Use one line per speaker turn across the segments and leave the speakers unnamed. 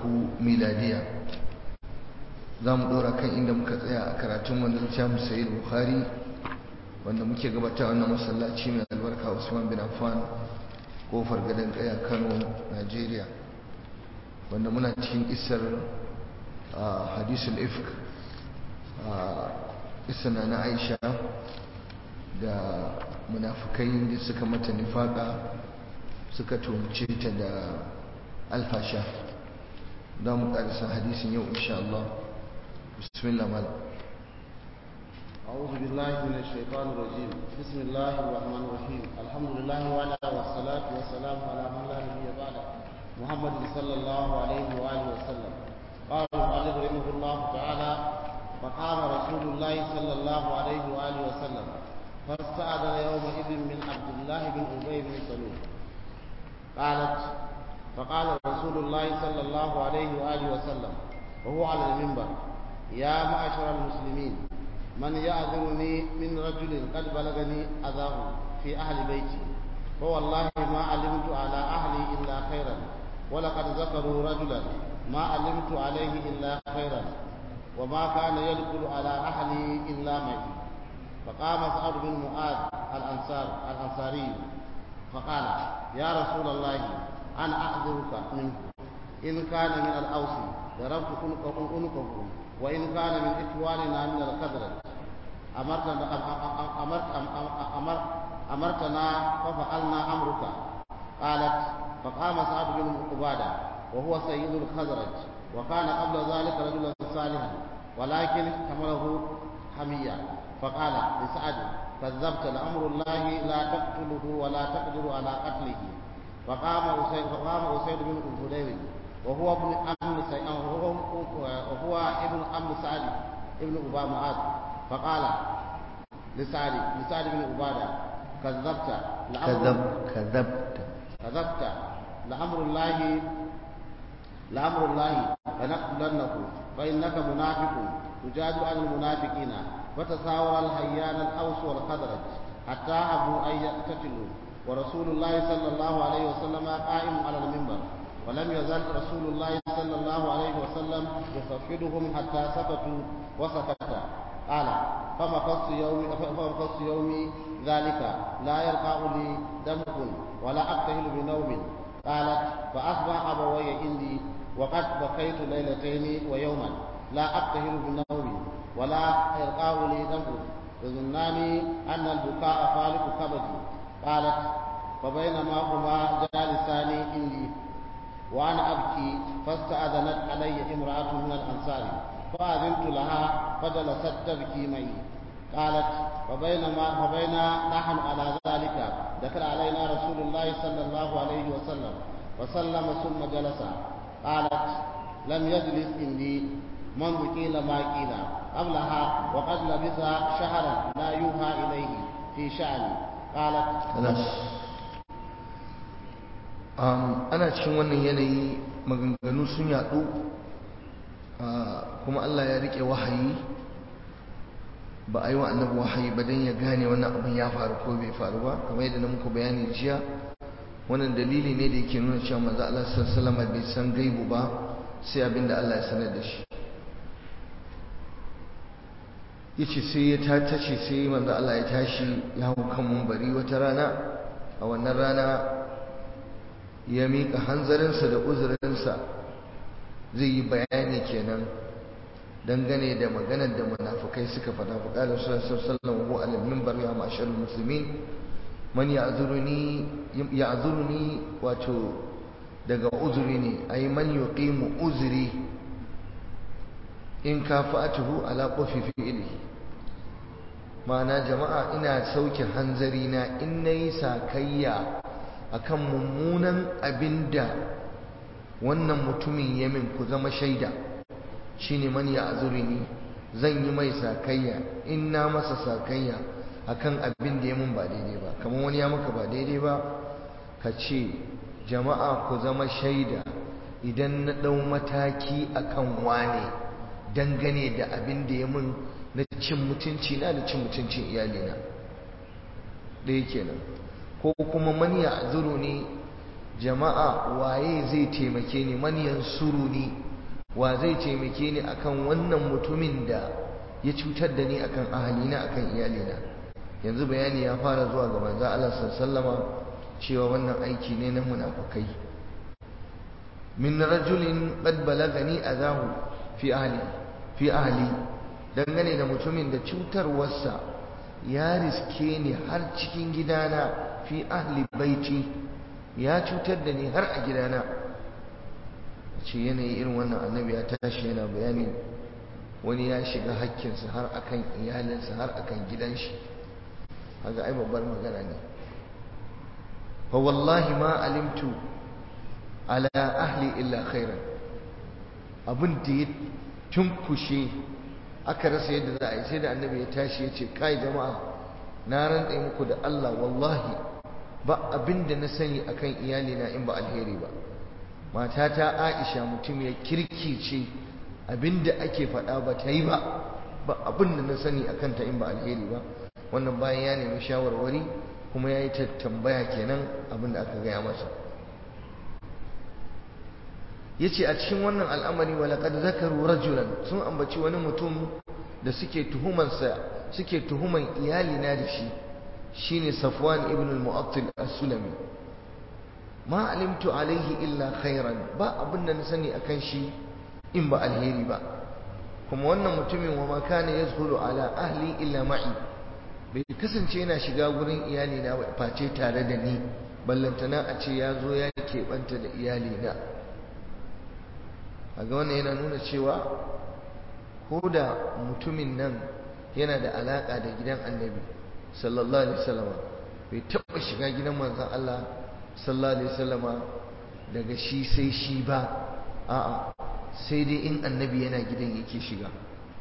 miladiya za mu ɗora kan inda muka tsaya a karatun wanda littafin sayi bukhari wanda muke gabata wannan masallaci mai albarka usman bin affan kofar gadon kaya kano nigeria wanda muna cikin isar hadisul ifk isana na aisha da munafukai da suka mata nifaka suka tumce ta da alfasha za mu karisa hadisin yau insha Allah bismillah malam
أعوذ بالله من الشيطان الرجيم بسم الله الرحمن الرحيم الحمد لله وعلى والصلاة والسلام على من لا نبي بعده محمد صلى الله عليه وآله وسلم قال المؤلف رحمه الله تعالى فقام رسول الله صلى الله عليه وآله وسلم فاستأذن يومئذ من عبد الله بن أبي بن سلول قالت فقال رسول الله صلى الله عليه وآله وسلم وهو على المنبر يا معشر المسلمين من يعذرني من رجل قد بلغني أذاه في أهل بيتي فوالله ما علمت على أهلي إلا خيرا ولقد ذكروا رجلا ما علمت عليه إلا خيرا وما كان يدخل على أهلي إلا معي فقام سعد بن معاذ الأنصار الأنصاري فقال يا رسول الله أنا أعذرك منه إن كان من الأوس ضربت عنقه وإن كان من إخواننا من الخزرج أمرتنا أمرت أمرت أمرتنا ففعلنا أمرك قالت فقام سعد بن عبادة وهو سيد الخزرج وكان قبل ذلك رجلا صالحا ولكن حمله حمية فقال لسعد كذبت لأمر الله لا تقتله ولا تقدر على قتله فقام أسيد فقام أسيد بن الهدير وهو ابن أم سعيد وهو ابن أم سعد ابن أبا معاذ فقال لسعد لسعد بن عبادة كذبت
كذب كذبت
كذبت لأمر الله لأمر الله فنقتلنه فإنك منافق تجادل عن المنافقين فتساور الهيان الأوس والخزرج حتى أبوا أن يقتتلوا ورسول الله صلى الله عليه وسلم قائم على المنبر ولم يزل رسول الله صلى الله عليه وسلم يخفضهم حتى سكتوا وسكت قال فمكثت يومي فمكثت يومي ذلك لا يلقى لي دمك ولا أبتهل بنوم قالت فأصبح أبوي عندي وقد بكيت ليلتين ويوما لا أبتهل بنوم ولا يلقى لي دمك يظنان أن البكاء خالق كبدي قالت فبينما هما جالسان عندي وأنا أبكي فاستأذنت علي امرأة من الأنصار فأذنت لها فجلست تبكي معي قالت فبينما فبينا نحن على ذلك دخل علينا رسول الله صلى الله عليه وسلم وسلم ثم جلس قالت لم يجلس عندي منذ قيل ما قيل قبلها وقد لبث شهرا لا يوحى إليه في شأني قالت
ana cikin wannan yanayi maganganu sun yaɗu kuma Allah ya rike wahayi ba a yi wa annabi wahayi ba don ya gane wannan abin ya faru ko bai faru ba kamar yadda na muku bayani jiya wannan dalili ne da yake nuna cewa manzo Allah sallallahu alaihi bai san gaibu ba sai abin da Allah ya sanar da shi yace sai ya tace sai manzo Allah ya tashi ya hau kan munbari wata rana a wannan rana ya miƙa hanzarinsa da uzurinsa zai yi bayani kenan dangane da maganar da munafukai suka faɗa faƙalar sallallahu alaihi wa minbar ya mashar musulmin man ya'zuruni ya'zuruni wato daga uzuri ne ay man yuqimu uzri in kafatuhu ala qafi fi'lihi ma'ana jama'a ina sauke hanzari na in nayi sakayya akan mummunan abinda wannan mutumin yamin ku zama shaida shine man ya azurini zan yi mai sakayya in na masa sakayya akan abin da ya mun ba daidai ba kamar wani ya maka ba daidai ba ka ce jama'a ku zama shaida idan na ɗau mataki akan wane dangane da abin da ya mun na cin mutunci na da cin mutuncin iyalina ɗaya kenan ko kuma man ya azuru ne jama'a waye zai taimake ni man yansuruni wa zai taimake ni akan wannan mutumin da ya cutar da ni akan ahalina akan iyalina yanzu bayani ya fara zuwa ga manzo Allah sallama cewa wannan aiki ne na munafukai min rajulin qad balagani azahu fi ahli fi ahli dangane da mutumin da cutarwarsa ya riske ni har cikin gidana fi ahli baiti ya cutar da ni har a gidana ce yanayi irin wannan annabi ya tashi yana bayani wani ya shiga hakkinsa har akan iyalinsa har akan gidan shi haka ai babbar magana ne fa wallahi ma alimtu ala ahli illa khairan abin da ya tunkushe aka rasa yadda za a yi sai da annabi ya tashi ya ce kai jama'a na rantse muku da Allah wallahi ba abin da na sani akan iyalina in ba alheri ba matata Aisha mutum ya kirkice abin da ake faɗa ba ta yi ba ba abin da na sani akan ta in ba alheri ba wannan bayan ya nemi shawarwari kuma ya yi ta tambaya kenan abin da aka gaya masa ya ce a cikin wannan al'amari walaƙad zakaru rajulan sun ambaci wani mutum da suke tuhumansa suke tuhuman iyalina da shi shine safwan ibn al-mu'attil as-sulami ma alimtu alaihi illa khairan ba abin da na sani akan shi in ba alheri ba kuma wannan mutumin wa ma kana yazhulu ala ahli illa ma'i bai kasance yana shiga gurin iyalina ba face tare da ni ballantana a ce ya zo ya keɓanta da iyalina a ga wannan yana nuna cewa ko da mutumin nan yana da alaƙa da gidan annabi sallallahu alaihi wasallama bai taɓa shiga gidan manzon Allah sallallahu alaihi wasallama daga shi sai shi ba a'a sai dai in annabi yana gidan yake shiga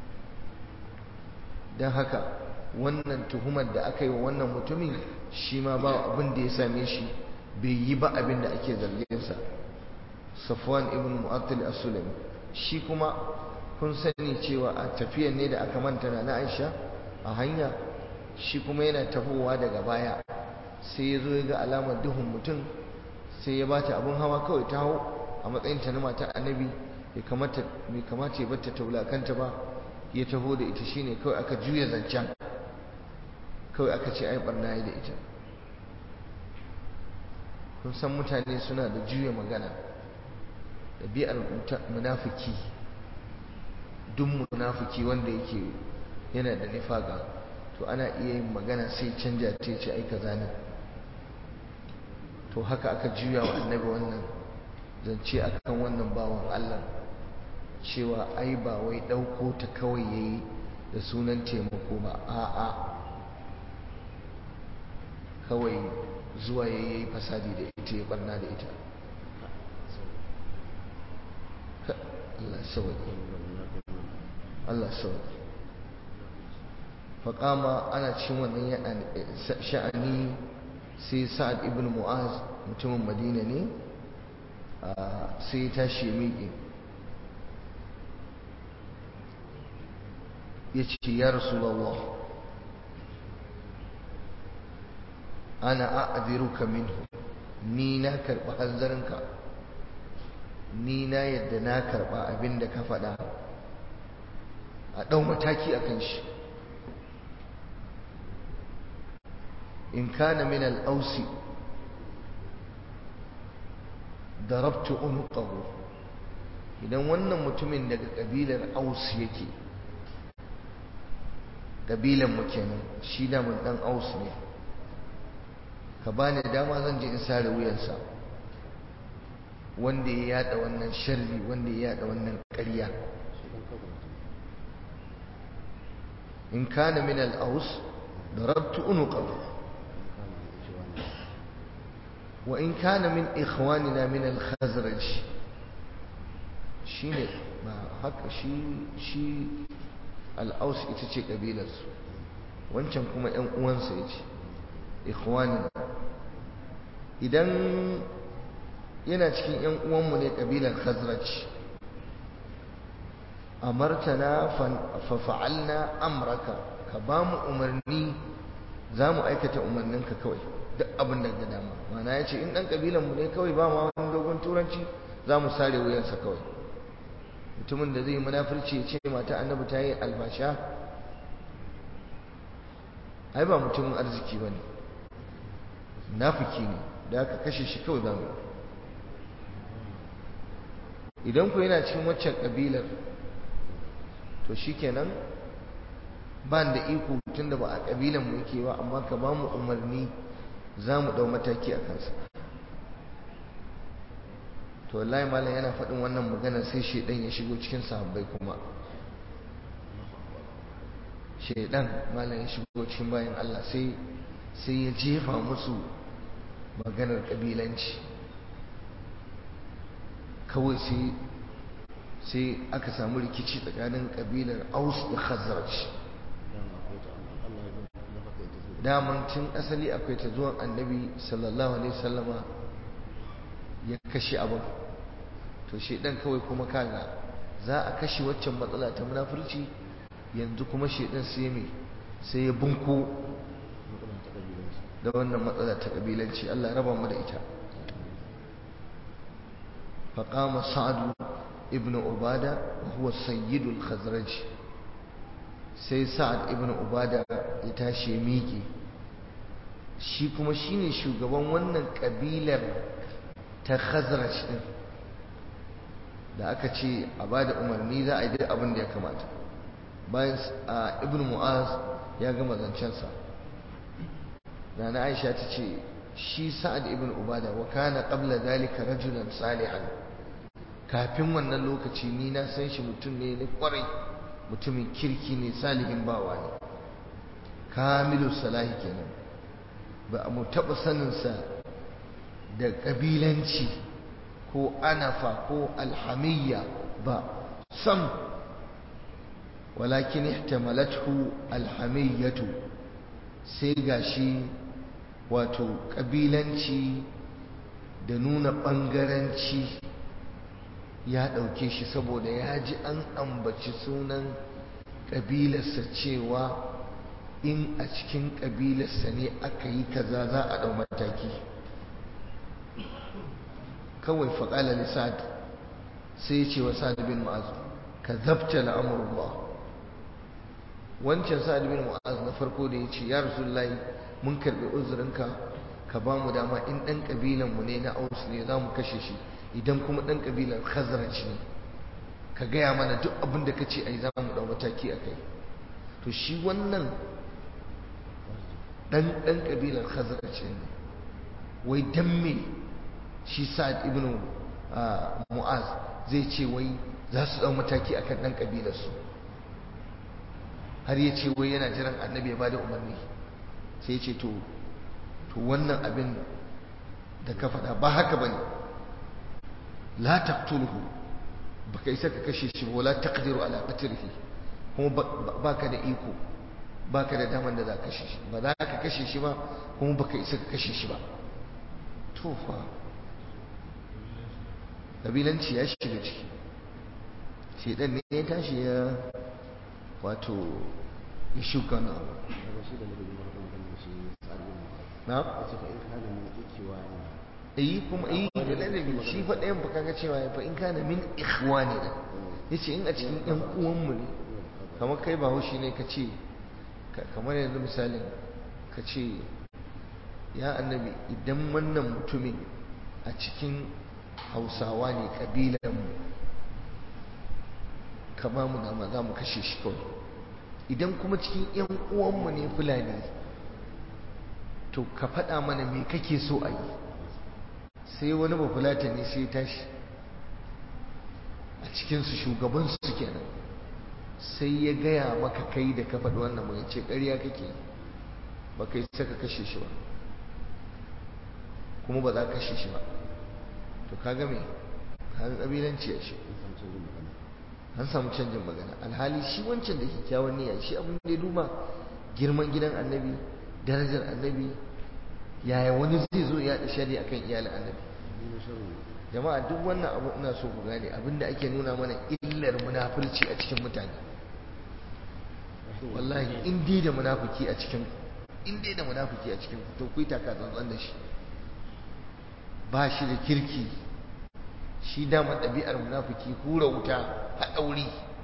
don haka wannan tuhumar da aka yi wa wannan mutumin shi ma ba abin da ya same shi bai yi ba abin da ake zarginsa safwan ibn mu'attil as-sulami shi kuma kun sani cewa a tafiyar ne da aka manta na Aisha a hanya shi kuma yana tafowa daga baya sai ya zo ya ga alamar duhun mutum sai ya bata abin hawa kawai ta hau a matsayin ta na mata annabi bai kamata bai kamata ya bata ta wulakanta ba ya taho da ita shine kawai aka juya zancen kawai aka ce ai barna da ita kun san mutane suna da juya magana ɗabi'ar munafiki duk munafiki wanda yake yana da nifaka to ana iya yin magana sai canja ta ce ai kaza ne to haka aka juya wa annabi wannan zance akan wannan bawan Allah cewa ai ba wai ɗauko ta kawai yayi da sunan taimako ba a'a kawai zuwa yayi fasadi da ita ya barna da ita Allah sauki Allah sauki faƙama ana cin wannan sha'ani sai sa'ad ibn mu'az mutumin madina ne sai ya tashi ya miƙe ya ce ya rasulallah ana a'adiruka minhu ni na karɓi hanzarinka ni na yadda na karɓa abin da ka faɗa a ɗau mataki a kan shi in kana min al'ausi darabtu unuqahu idan wannan mutumin daga ƙabilar aus yake ƙabilan mu kenan shi da mun ɗan aus ne ka bani dama zan je in sare wuyansa wanda ya yada wannan sharri wanda ya yada wannan ƙarya in kana min al-aus darabtu unuqahu wa in kana min ikhwanina min al-khazraj shine ba haka shi shi al-aus ita ce kabilarsu wancan kuma ƴan uwansa yace ikhwanina idan yana cikin ‘yan uwanmu ne ƙabilar khazraj amartana fafa'alna amraka ka ba mu umarni za mu aikata umarninka kawai duk abin da ga dama mana ya ce in ɗan ƙabilan mu ne kawai ba ma wani dogon turanci za mu sare wuyansa kawai mutumin da zai munafurci ya ce mata annabi ta yi albasha ai ba mutumin arziki ba ne munafiki ne da aka kashe shi kawai za mu idan ku yana cikin waccan ƙabilar to shi kenan ba da iko tun da ba a ƙabilan mu yake ba amma ka ba mu umarni za mu ɗau mataki a kansa to wallahi malam yana faɗin wannan magana sai shaidan ya shigo cikin sahabbai kuma shaidan malam ya shigo cikin bayan Allah sai sai ya jefa musu maganar ƙabilanci kawai sai sai aka samu rikici tsakanin ƙabilar aus da khazraj daman tun asali akwai ta zuwan annabi sallallahu alaihi sallama ya kashe abin to shedan kawai kuma kaga za a kashe waccan matsala ta munafurci yanzu kuma shedan sai mai sai ya bunko da wannan matsala ta kabilanci Allah raba mu da ita faqama sa'd ibn ubada wa huwa sayyidul khazraj sai sa'ad ibn ubada ya tashi miƙe shi kuma shine shugaban wannan kabilar ta khazraj din da aka ce a bada umarni za a yi duk abin da ya kamata bayan ibn mu'az ya gama zancensa da na aisha ta ce shi sa'ad ibn ubada wa kana qabla dalika rajulan salihan kafin wannan lokaci ni na san shi mutum ne na kwarai mutumin kirki ne salihin bawa ne kamilu salahi kenan ba a mu taɓa saninsa da ƙabilanci ko anafa ko alhamiyya ba sam walakin ihtamalathu alhamiyyatu sai gashi wato ƙabilanci da nuna ɓangaranci ya ɗauke shi saboda ya ji an ambaci sunan ƙabilarsa cewa in a cikin ƙabilarsa ne aka yi kaza za a ɗau mataki kawai faƙala lissad sai ya ce wa sa'ad bin mu'az ka zabta la'amurullah wancan sa'ad bin mu'az na farko da ya ce ya rasulullahi mun karɓi uzurinka ka ba mu dama in ɗan ƙabilanmu ne na aus ne za mu kashe shi idan kuma ɗan ƙabilar khazraj ne ka gaya mana duk abin da ka ce ai za mu ɗau mataki a kai to shi wannan ɗan ɗan ƙabilar khazraj ne wai dan me shi sa'ad ibn mu'az zai ce wai za su ɗau mataki akan ɗan ƙabilarsu har ya ce wai yana jiran annabi ya bada umarni sai ya ce to to wannan abin da ka faɗa ba haka bane la taqtuluhu baka isa ka kashe shi wala taqdiru ala qatlihi kuma baka da iko baka da daman da za ka kashe shi ba za ka kashe shi ba kuma baka isa ka kashe shi ba to fa kabilanci ya shiga ciki shedan ne ya tashi ya wato ya shuka na abu na? yi kuma yi da ladabi shi fa ɗayan fa kaga cewa ya fa in kana min ikhwani da yace in a cikin ƴan uwanmu ne kamar kai ba haushi ne ka ce kamar yanzu misalin ka ce ya annabi idan wannan mutumin a cikin hausawa ne ƙabilanmu ka ba mu dama za mu kashe shi kawai idan kuma cikin ƴan uwanmu ne fulani to ka faɗa mana me kake so a yi sai wani bafulata ne sai tashi a cikinsu shugabansu kenan sai ya gaya maka kai da ka faɗi wannan mai ce ƙarya kake ba kai saka kashe shi ba kuma ba za ka kashe shi ba to ka game har ƙabilanci ya shi an samu canjin magana alhali shi wancan da kyakkyawan niyya shi abin da ya duba girman gidan annabi darajar annabi yaya wani zai zo ya shari akan iyalin annabi jama'a duk wannan abu ina so ku gane abinda ake nuna mana illar munafurci a cikin mutane wallahi in dai da munafiki a cikin in dai da munafiki a cikin ku to ku yi taka tsantsan da shi ba shi da kirki shi dama ɗabi'ar munafiki hura wuta haɗa wuri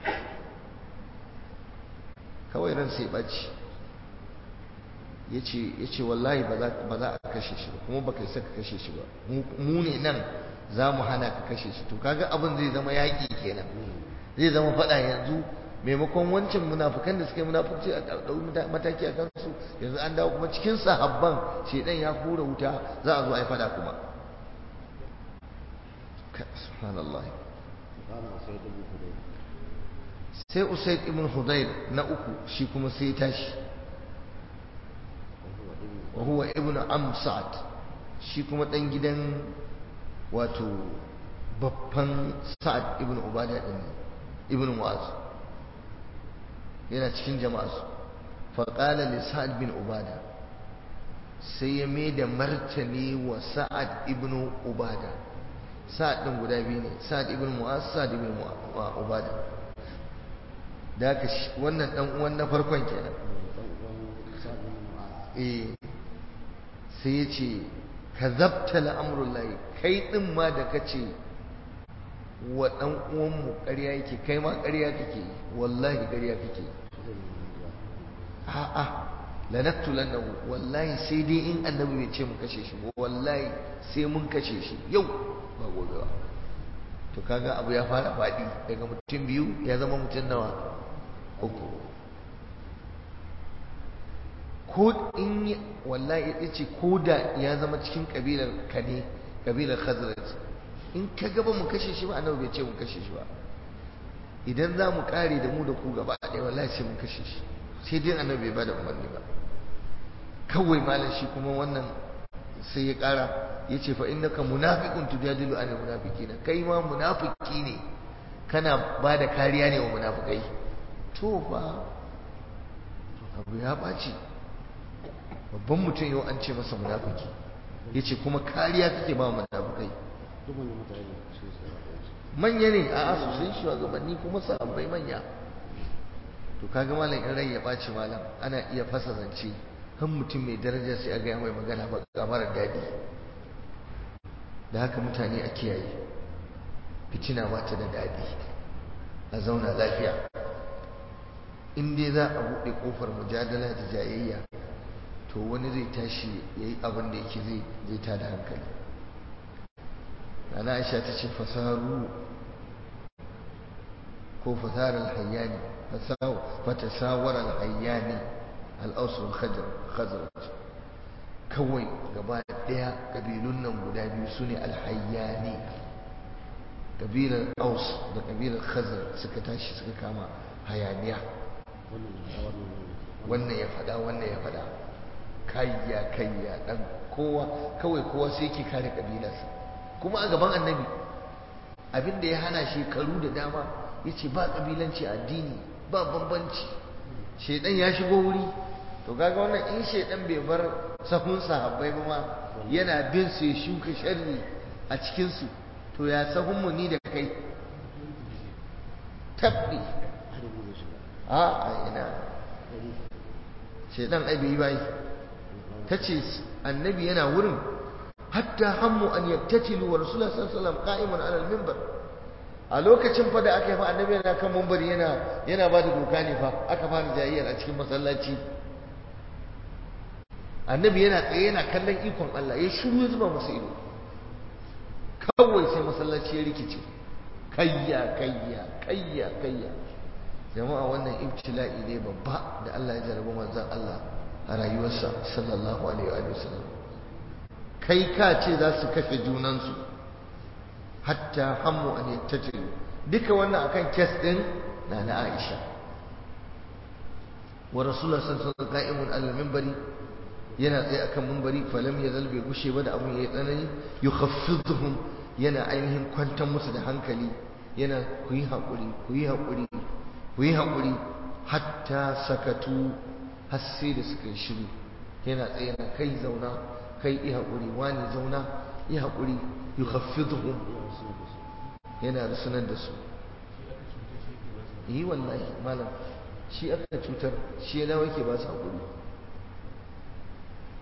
kawai ran sai ɓaci ya ce wallahi ba za a kashe shi ba kuma ba kai saka kashe shi ba mu ne nan za mu hana ka kashe shi to kaga abin zai zama yaƙi kenan zai zama faɗa yanzu maimakon wancan munafukan da suka yi munafurci a ɗau mataki a kansu yanzu an dawo kuma cikin sahabban shedan ya hura wuta za a zo a yi faɗa kuma subhanallah sai usaid ibn hudayr na uku shi kuma sai tashi wa huwa ibn am sa'ad shi kuma dan gidan wato babban sa'ad ibn ubada din ibn mu'az yana cikin jama'a su fa qala li sa'ad bin ubada sai ya mai da martani wa sa'ad ibn ubada sa'ad din guda biyu ne sa'ad ibn mu'az sa'ad ibn ubada da haka wannan dan uwan na farkon kenan eh sai ya ce ka zabta la'amurullahi kai ɗin ma da ka ce wa ɗan uwanmu ƙarya yake kai ma ƙarya kake wallahi ƙarya kake a'a lanattu lannahu wallahi sai dai in annabi bai ce mu kashe shi ba wallahi sai mun kashe shi yau ba gobe ba to kaga abu ya fara faɗi daga mutum biyu ya zama mutum nawa uku ko in wallahi ya ce ko da ya zama cikin kabilar ka ne kabilar khazraj in ka gaba mu kashe shi ba annabi bai ce mu kashe shi ba idan za mu kare da mu da ku gaba ɗaya wallahi sai mun kashe shi sai dai annabi bai bada umarni ba kawai malam shi kuma wannan sai ya kara ya ce fa innaka munafiqun tujadilu anil munafiqina kai ma munafiki ne kana ba da kariya ne wa munafikai to fa abu ya ɓaci babban mutum yau an ce masa munafiki ya ce kuma kariya kake ba munafikai manya ne a sosai shugabanni kuma sahabbai manya to kaga malam in rai ya ɓaci malam ana iya fasa zance kan mutum mai daraja sai a gaya mai magana ba ga mara daɗi da haka mutane a kiyaye fitina ba ta da daɗi a zauna lafiya in dai za a buɗe ƙofar mujadala da jayayya to wani zai tashi ya yi abin da yake zai ta da hankali ana aisha ta ce fasaru ko fasarar hayyani fatasawar alhayyani al'ausun khazaraj kawai gaba ɗaya ƙabilun nan guda biyu su ne alhayyani ƙabilar aus da ƙabilar khazar suka tashi suka kama hayaniya wannan ya faɗa wannan ya faɗa kayya kayya dan kowa kawai kowa sai yake kare kabilarsa kuma a gaban annabi abin da ya hana shekaru da dama yace ba kabilanci addini ba bambanci shedan ya shigo wuri to kaga wannan in shedan bai bar sahun sahabbai ba ma yana bin su ya shuka sharri a cikin su to ya sahun mu ni da kai tabbi a a ina shedan ai bai bai tace annabi yana wurin hatta hammu an yaktatilu wa rasulullah sallallahu alaihi wasallam qa'imun ala al-minbar a lokacin fa da aka yi fa annabi yana kan minbari yana yana ba da doka ne fa aka fara jayyar a cikin masallaci annabi yana tsaye yana kallon ikon Allah ya shiru ya zuba masa ido kawai sai masallaci ya rikice kayya kayya kayya kayya jama'a wannan ibtila'i ne babba da Allah ya jarabi manzon Allah a rayuwarsa sallallahu alaihi wa sallam kai ka ce za su kashe junansu hatta hammu an yattajiru duka wannan akan kes din na na Aisha wa rasulullah sallallahu alaihi wasallam qa'imun al minbari yana tsaye akan minbari falam yazal bai gushe ba da abun yayi tsanani yukhaffiduhum yana ainihin kwantar musu da hankali yana ku yi hakuri ku yi hakuri ku yi hakuri hatta sakatu har sai da suka yi shiru yana tsaye na kai zauna kai yi haƙuri wani zauna yi haƙuri yi haffizuhum yana rusunar da su yi wallahi malam shi aka cutar shi yana wake ba su haƙuri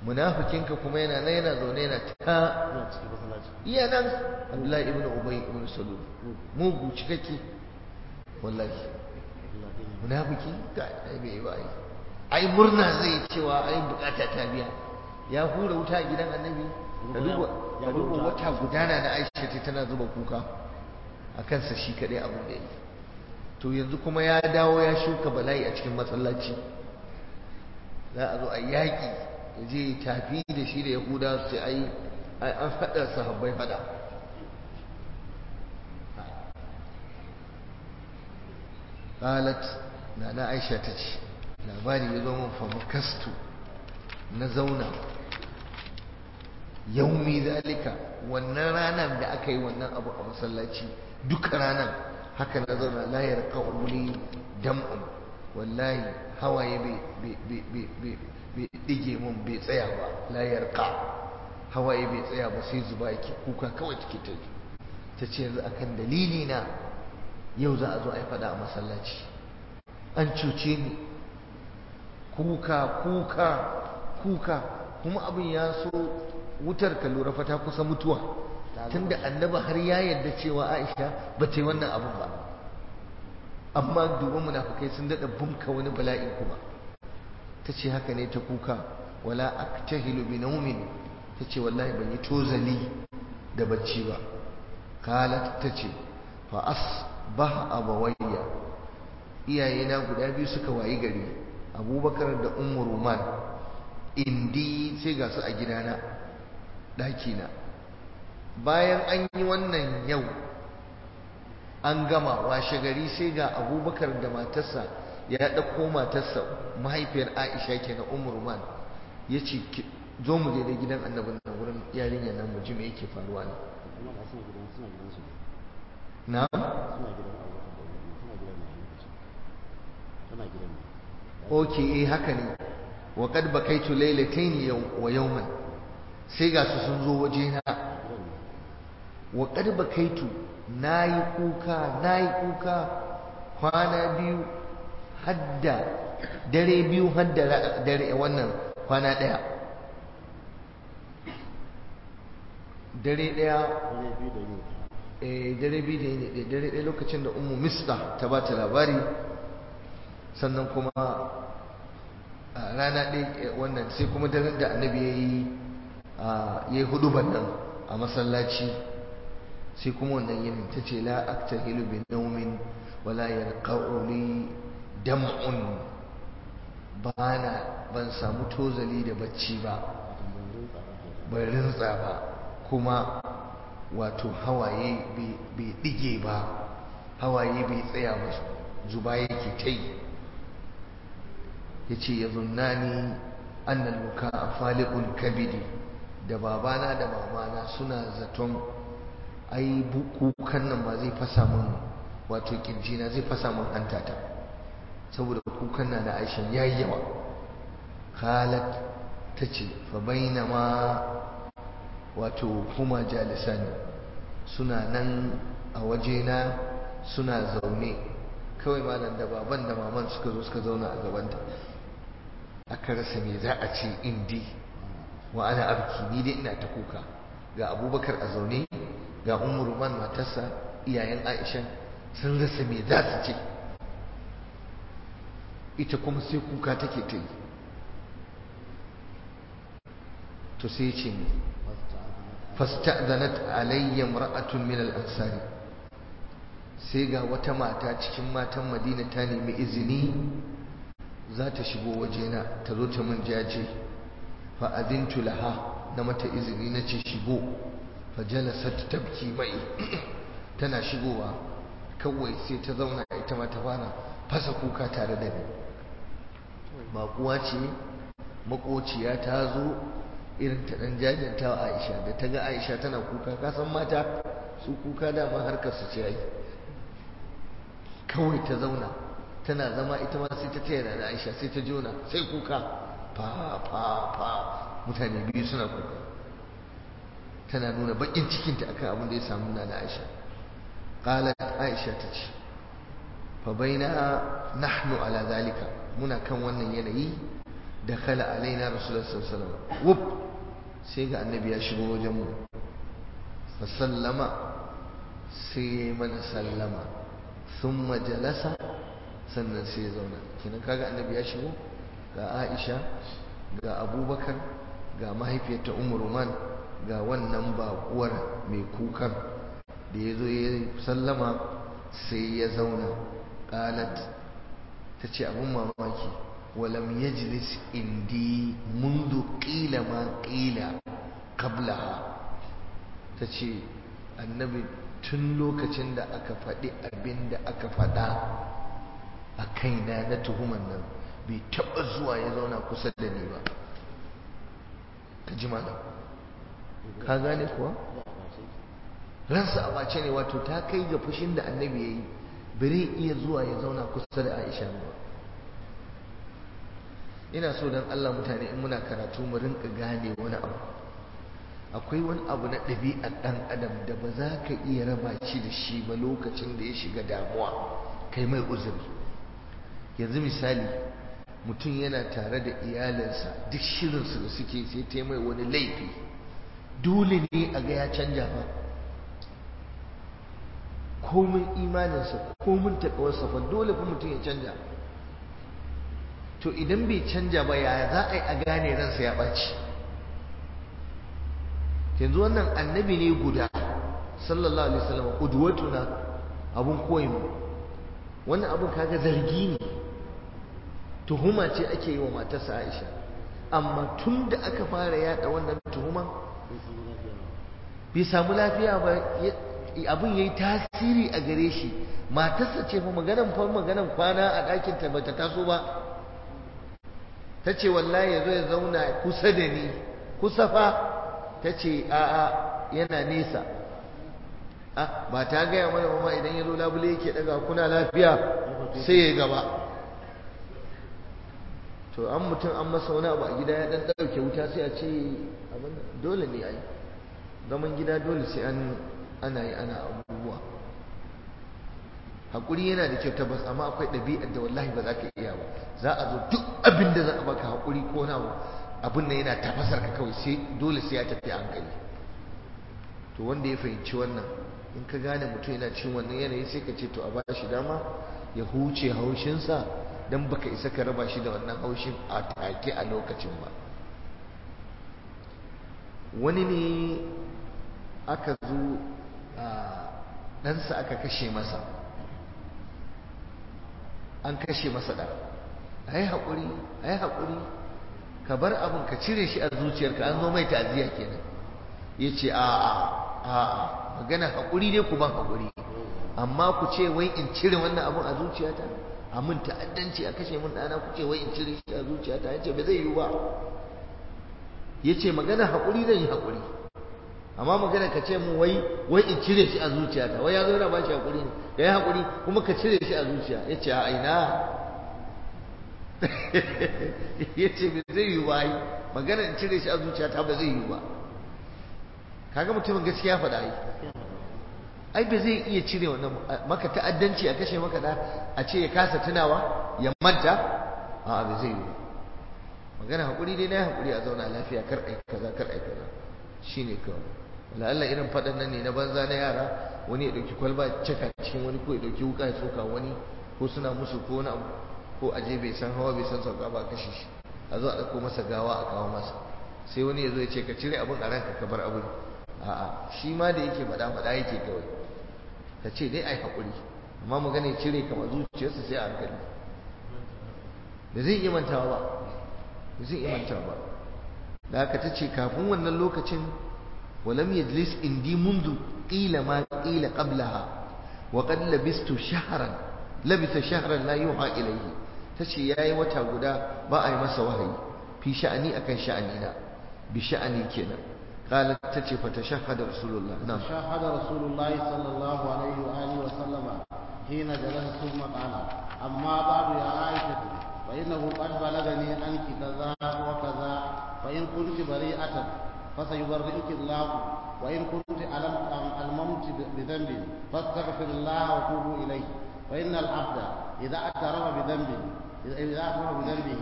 munafikinka kuma yana nan yana zaune yana ta
ina cikin masallaci
iya nan Abdullahi ibn Ubay ibn Salul mugu cikakke wallahi
Allah dai ne
munafiki ga ai bai ba ai ai murna zai cewa ai bukata ta biya ya hura wuta a gidan annabi ka duba
Ya
ka
hura
duba
wuta.
wata gudana da Aisha ta tana zuba kuka a kansa shi kadai abin da yi to yanzu kuma ya dawo ya shuka bala'i a cikin masallaci za a zo a yaƙi ya je ya tafi da shi da yahuda su ce ai ai an haɗa sahabbai faɗa qalat nana aisha ta ce labari ya zo min fa makastu na zauna yaumi zalika wannan ranar da aka yi wannan abu a masallaci duka ranar haka na zauna la yarqa uli dam'un wallahi hawaye bai bai bai bai bai bai dige mun bai tsaya ba la yarqa hawaye bai tsaya ba sai zuba yake kuka kawai take ta yi ta ce yanzu akan dalili na yau za a zo a yi fada a masallaci an cuce ni kuka kuka kuka kuma abin ya so wutar ka lura fa ta kusa mutuwa tunda annabi har ya yarda cewa Aisha ba ta yi wannan abin ba amma duba munafikai sun dada bumka wani bala'in kuma ta ce haka ne ta kuka wala aktahilu bi naumin ta ce wallahi ban yi tozali da bacci ba kalat ta ce fa asbaha abawayya iyayena guda biyu suka wayi gari abubakar da ummu ruman indi sai ga su a gidana ɗakina bayan an yi wannan yau an gama washe gari sai ga abubakar da matarsa ya ɗauko matarsa mahaifiyar aisha ke na ummu ruman ya ce zo mu je da gidan annabin nan wurin yarinya nan mu ji me yake faruwa ne
kuma ba suna gidan suna gidan su
na
suna gidan Abubakar da Umar suna gidan ne a lokacin suna gidan ne
oke eh haka ne wa qad bakaitu laylatayn wa yawman sai ga su sun zo waje na
gidan ne
wa qad bakaitu nayi kuka nayi kuka kwana biyu hadda dare biyu hadda ra- dare wannan kwana daya dare daya
dare biyu da yini
eh dare biyu da yini ɗaya dare ɗaya lokacin da ummu mista ta ba ta labari sannan kuma a rana ɗaya eh, wannan sai kuma daren da annabi ya yi ya yi huduban nan a masallaci sai kuma wannan yinin ta ce la aktahilu bi naumin wala yarqa'u li dam'un bana ban samu tozali da bacci ba
wato ban rinsa ba ke
bai rintsa ba kuma wato hawaye bai ɗige ba hawaye bai tsaya ba zuba yake ta yi ya ce ya zunnani annal muka a falikun kabidi da babana da mamana suna zaton ai kukan nan ma zai fasa min wato kirjina zai fasa min hantata saboda kukan na na aishan ya yi yawa khalat ta ce fa bainama wato kuma jalisani suna nan a wajena suna zaune kawai malam da baban da maman suka zo suka zauna a gabanta aka rasa me za a ce indi wa ana abki ni dai ina ta kuka ga abubakar a zaune ga ummu ruman matarsa iyayen aisha sun rasa me za su ce ita kuma sai kuka take ta yi to sai ce ne fasta'zanat alayya imra'atun min al-ansari sai ga wata mata cikin matan Madina ta nemi izini za ta shigo wajena ta zo ta min jaje fa adintu laha na mata izini na ce shigo fa jalasat tabki mai tana shigowa kawai sai ta zauna ita ma ta fara fasa kuka tare da ni baƙuwa ce makociya ta zo irin ta dan jajanta wa Aisha da ta ga Aisha tana kuka ka san mata su kuka dama harkar su ce ai kawai ta zauna tana zama ita ma sai ta taya da Aisha sai ta jona sai kuka fa fa fa mutane biyu suna kuka tana nuna bakin cikinta akan abin da ya samu na da Aisha qalat Aisha ta ce fa baina nahnu ala zalika muna kan wannan yanayi da kala alaina rasulullah sallallahu alaihi wasallam wuf sai ga annabi ya shigo wajen mu fa sallama sai ya mana sallama thumma jalasa sannan sai ya zauna kina kaga annabi ya shigo ga Aisha ga Abubakar ga mahaifiyarta Ummu Ruman ga wannan baƙuwar mai kukan da ya zo ya sallama sai ya zauna ƙalat ta ce abin mamaki walam yajlis indi mundu ƙila ma ƙila qablaha ta ce annabi tun lokacin da aka faɗi abin da aka faɗa a kaina na tuhuman nan bai taɓa zuwa ya zauna kusa da ni ba ka ji malam ka gane kuwa ransa a bace ne wato ta kai ga fushin da annabi ya yi bari iya zuwa ya zauna kusa da aisha ba ina so don allah mutane in muna karatu mu rinka gane wani abu akwai wani abu na ɗabi'ar ɗan adam da ba za ka iya raba shi da shi ba lokacin da ya shiga damuwa kai mai uzuri yanzu misali mutum yana tare da iyalinsa duk shirinsu da suke sai ta mai wani laifi dole ne a ga ya canja ba komin imaninsa komin taƙawarsa fa dole fa mutum ya canja to idan bai canja ba yaya za a yi a gane ransa ya ɓaci yanzu wannan annabi ne guda sallallahu alaihi wasallam udwatuna abun koyin mu wannan abun kaga zargi ne tuhuma ce ake yi wa matarsa Aisha amma tun da aka fara yada wannan tuhuman bai samu lafiya ba abin yayi tasiri a gare shi matarsa ce fa maganan fa maganan kwana a ɗakin ta bata taso ba ta ce wallahi ya zo ya zauna kusa da ni kusa fa ta ce a'a yana nesa ah ba ta gaya mana mama idan ya zo labule yake daga kuna lafiya sai ya gaba to an mutum an masa wani abu a gida ya dan dauke wuta sai a ce abin dole ne ai zaman gida dole sai an ana yi ana abubuwa hakuri yana da kyau tabbas amma akwai ɗabi'ar da wallahi ba za ka iya ba za a zo duk abin da za a baka hakuri ko na abin nan yana tafasar ka kawai sai dole sai ya tafi a hankali to wanda ya fahimci wannan in ka gane mutum yana cin wannan yanayi sai ka ce to a ba shi dama ya huce haushinsa don baka isa ka raba shi da wannan haushin a take a lokacin ba wani ne aka zo a ɗansa aka kashe masa an kashe masa ɗan a yi haƙuri a yi haƙuri ka bar abin ka cire shi a zuciyarka an zo mai ta'aziyya kenan ya ce a a a magana haƙuri ne ku ban haƙuri amma ku ce wai in cire wannan abin a zuciyata a mun ta'addanci a kashe mun ɗana ku ce wai in cire shi a zuciyata ya ce ba zai yiwu ba ya ce magana haƙuri zan yi haƙuri amma magana ka ce mun wai wai in cire shi a zuciyata wai ya zo yana ba shi haƙuri ne ka yi haƙuri kuma ka cire shi a zuciya ya ce a ina ya ce ba zai yiwu ba magana in cire shi a zuciyata ba zai yiwu ba kaga mutumin gaskiya faɗa yi ai ba zai iya cire wannan maka ta'addanci a kashe maka da a ce ya kasa tunawa ya manta a ba zai yi magana hakuri dai na hakuri a zauna lafiya kar ai kaza kar ai kaza shine kawai wala Allah irin faɗan nan ne na banza na yara wani ya dauki kwalba caka cikin wani ko ya dauki wuka ya soka wani ko suna musu ko wani abu ko aje bai san hawa bai san sauka ba kashe shi a zo a ɗauko masa gawa a kawo masa sai wani ya zo ya ce ka cire abin a ranka ka bar abin a'a shi ma da yake faɗa faɗa yake kawai ka ce dai ai haƙuri amma magana ya cire kama zuciyarsa sai a hankali da zai iya mantawa ba da zai iya mantawa ba da haka ta ce kafin wannan lokacin walam yajlis indi mundu qila ma qila qablaha wa qad labistu shahran labisa shahran la yuha ilayhi tace yayi wata guda ba a yi masa wahayi fi sha'ani akan sha'ani na bi sha'ani kenan قالت تتي فتشهد رسول الله نعم
تشهد رسول الله صلى الله عليه وآله وسلم حين جلس ثم قال أما بعد يا عائشة فإنه قد بلغني عنك كذا وكذا فإن كنت بريئة فسيبرئك الله وإن كنت ألممت بذنب فاستغفر الله وتوبوا إليه فإن العبد إذا اعترف بذنب إذا اعترف بذنبه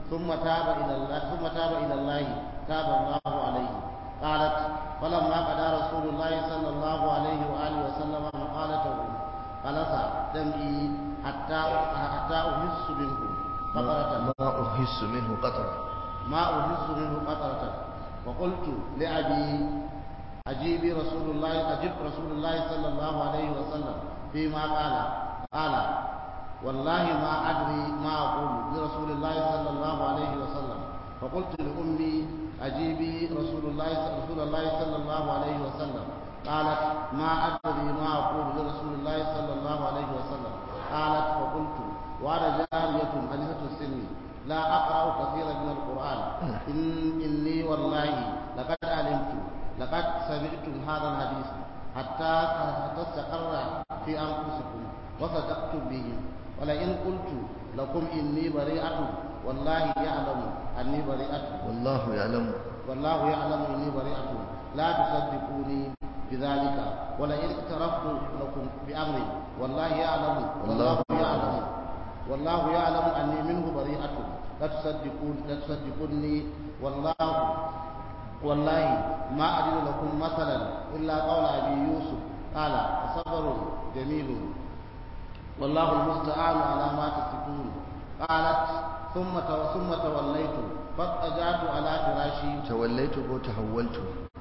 ثم تاب إلى الله ثم تاب إلى الله تاب الله عليه قالت فلما قضى رسول الله صلى الله عليه وآله وسلم مقالته قلص دمعي حتى حتى أحس منه قطرة
ما أحس منه قطرة
ما أحس منه قطرة وقلت لأبي أجيب رسول الله أجب رسول الله صلى الله عليه وسلم فيما قال قال والله ما أدري ما أقول لرسول الله صلى الله عليه وسلم فقلت لأمي أجيبي رسول الله رسول الله صلى الله عليه وسلم قالت ما أدري ما أقول لرسول الله صلى الله عليه وسلم قالت فقلت وأنا جارية حديثة السن لا أقرأ كثيرا من القرآن إن إني والله لقد علمت لقد سمعتم هذا الحديث حتى حتى استقر في أنفسكم وصدقتم به ولئن قلت لكم إني بريئة والله يعلم أني بريئة
والله يعلم
والله يعلم إني بريئة لا تصدقوني بذلك ولئن اعترفت لكم بأمر والله يعلم والله يعلم والله يعلم أني منه بريئة لا تصدقون لا تصدقوني والله والله ما أجد لكم مثلا إلا قول أبي يوسف قال صبر جميل والله المستعان على ما تصفون قالت ثم ثم توليت فاضطجعت على فراشي
توليت وتحولت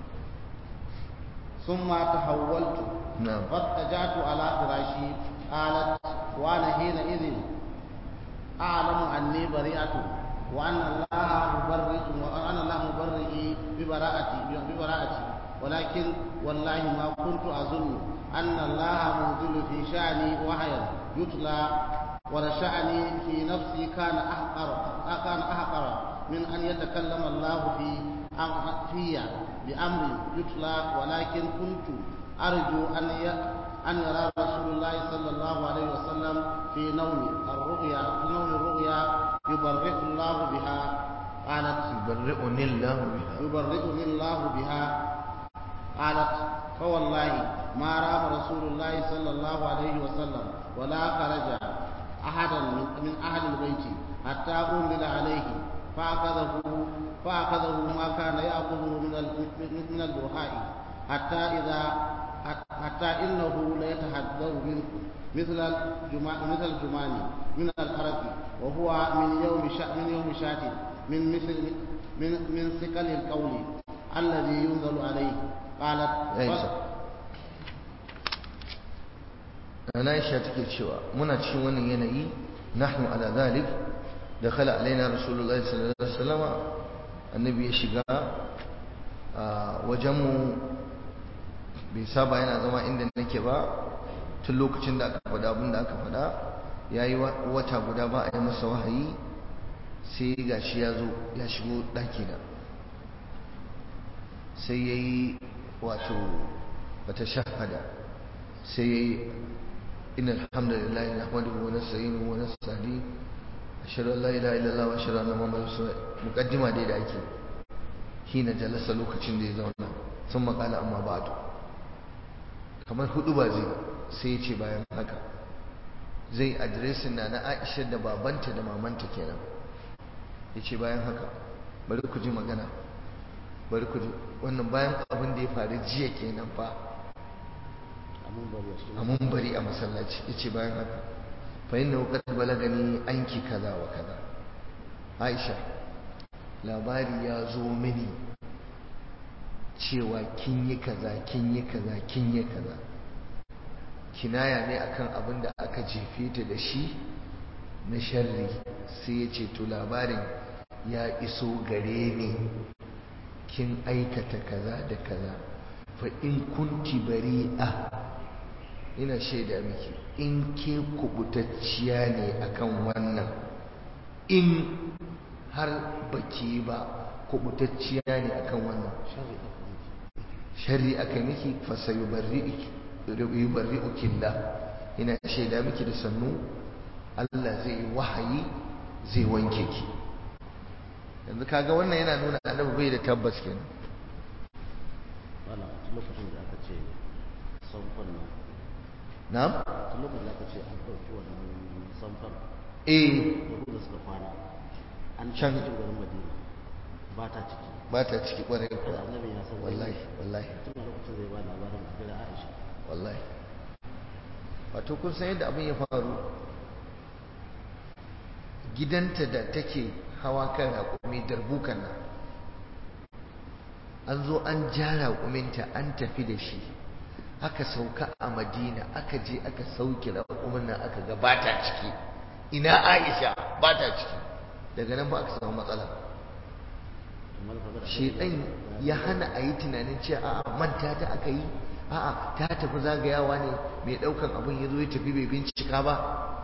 ثم تحولت
نعم
فاضطجعت على فراشي قالت وانا حينئذ اعلم اني بريئه وان الله مبرئ وان الله مبرئي ببراءتي ببراءتي ولكن والله ما كنت اظن ان الله منزل في شاني وحيا يتلى ولشأني في نفسي كان أحقر كان أحقر من أن يتكلم الله في في بأمر يتلى ولكن كنت أرجو أن أن يرى رسول الله صلى الله عليه وسلم في نوم الرؤيا في نوم الرؤيا يبرئ الله بها قالت
يبرئني الله بها
يبرئني الله بها قالت فوالله ما رام رسول الله صلى الله عليه وسلم ولا خرج أحدا من, من أهل البيت حتى أنزل عليه فأخذه فأخذه ما كان يأخذه من من البرهاء حتى إذا حتى إنه ليتحذر منه مثل الجمع مثل الجمان من الحرق وهو من يوم شا من يوم شات من مثل من من ثقل القول الذي ينزل عليه قالت
Aisha take cewa muna cikin wannan yanayi nahnu ala zalik dakhala alaina rasulullahi sallallahu alaihi wasallam annabi ya shiga a wajenmu bai saba yana zama inda nake ba tun lokacin da aka faɗa abin da aka faɗa ya yi wata guda ba a yi masa wahayi sai ga shi ya zo ya shigo ɗakina sai ya yi wato wata shahada sai ya yi ina alhamdulillah na hamadu wa nasta'inu wa nasta'di ashhadu an la ilaha illallah wa ashhadu anna muhammadar rasulullah muqaddima dai da ake hina jalasa lokacin da ya zauna sun makala amma ba'du kamar hudu ba zai sai ya ce bayan haka zai adiresin na na aisha da babanta da mamanta kenan ya ce bayan haka bari ku ji magana bari ku ji wannan bayan abin da ya faru jiya kenan fa a mun bari a masallaci ya ce bayan haka fahim da wukar balagani anki kaza wa kaza aisha labari ya zo mini cewa kin yi kaza kin yi kaza kin yi kaza kinaya ne akan abin da aka jefe ta da shi na sharri sai ya ce to labarin ya iso gare ni kin aikata kaza da kaza fa in kunti bari'a ina shaida miki in ke kubutacciya ne akan wannan in har baki ba kubutacciya ne akan wannan sharri aka miki fa sayubarri'uki Allah ina shaida miki da sannu Allah zai yi wahayi zai wanke ki yanzu kaga wannan yana nuna annabi bai da tabbas kenan
wala tun lokacin da aka ce samfan nan
na'am
tun lokacin da aka ce an ɗauki wannan samfan
eh
da da suka kwana an
Can-
cikin garin madina ba ta ciki
ba ta ciki kwarai
da
kuwa
annabi ya san
wallahi wallahi
tun a lokacin zai ba labarin da aisha
wallahi wato kun san yadda abin ya faru gidanta da take hawa kan raƙumi darbukan nan an zo an ja raƙuminta an tafi da shi aka sauka a madina aka je aka sauke raƙumin nan aka ga ba ta ciki ina aisha ba ta ciki daga nan ba aka samu matsala
amma da kaga da
shedan ya hana a yi tunanin cewa a'a manta ta aka yi a'a ta tafi zagayawa ne mai daukan abin ya zo ya tafi bai bincika ba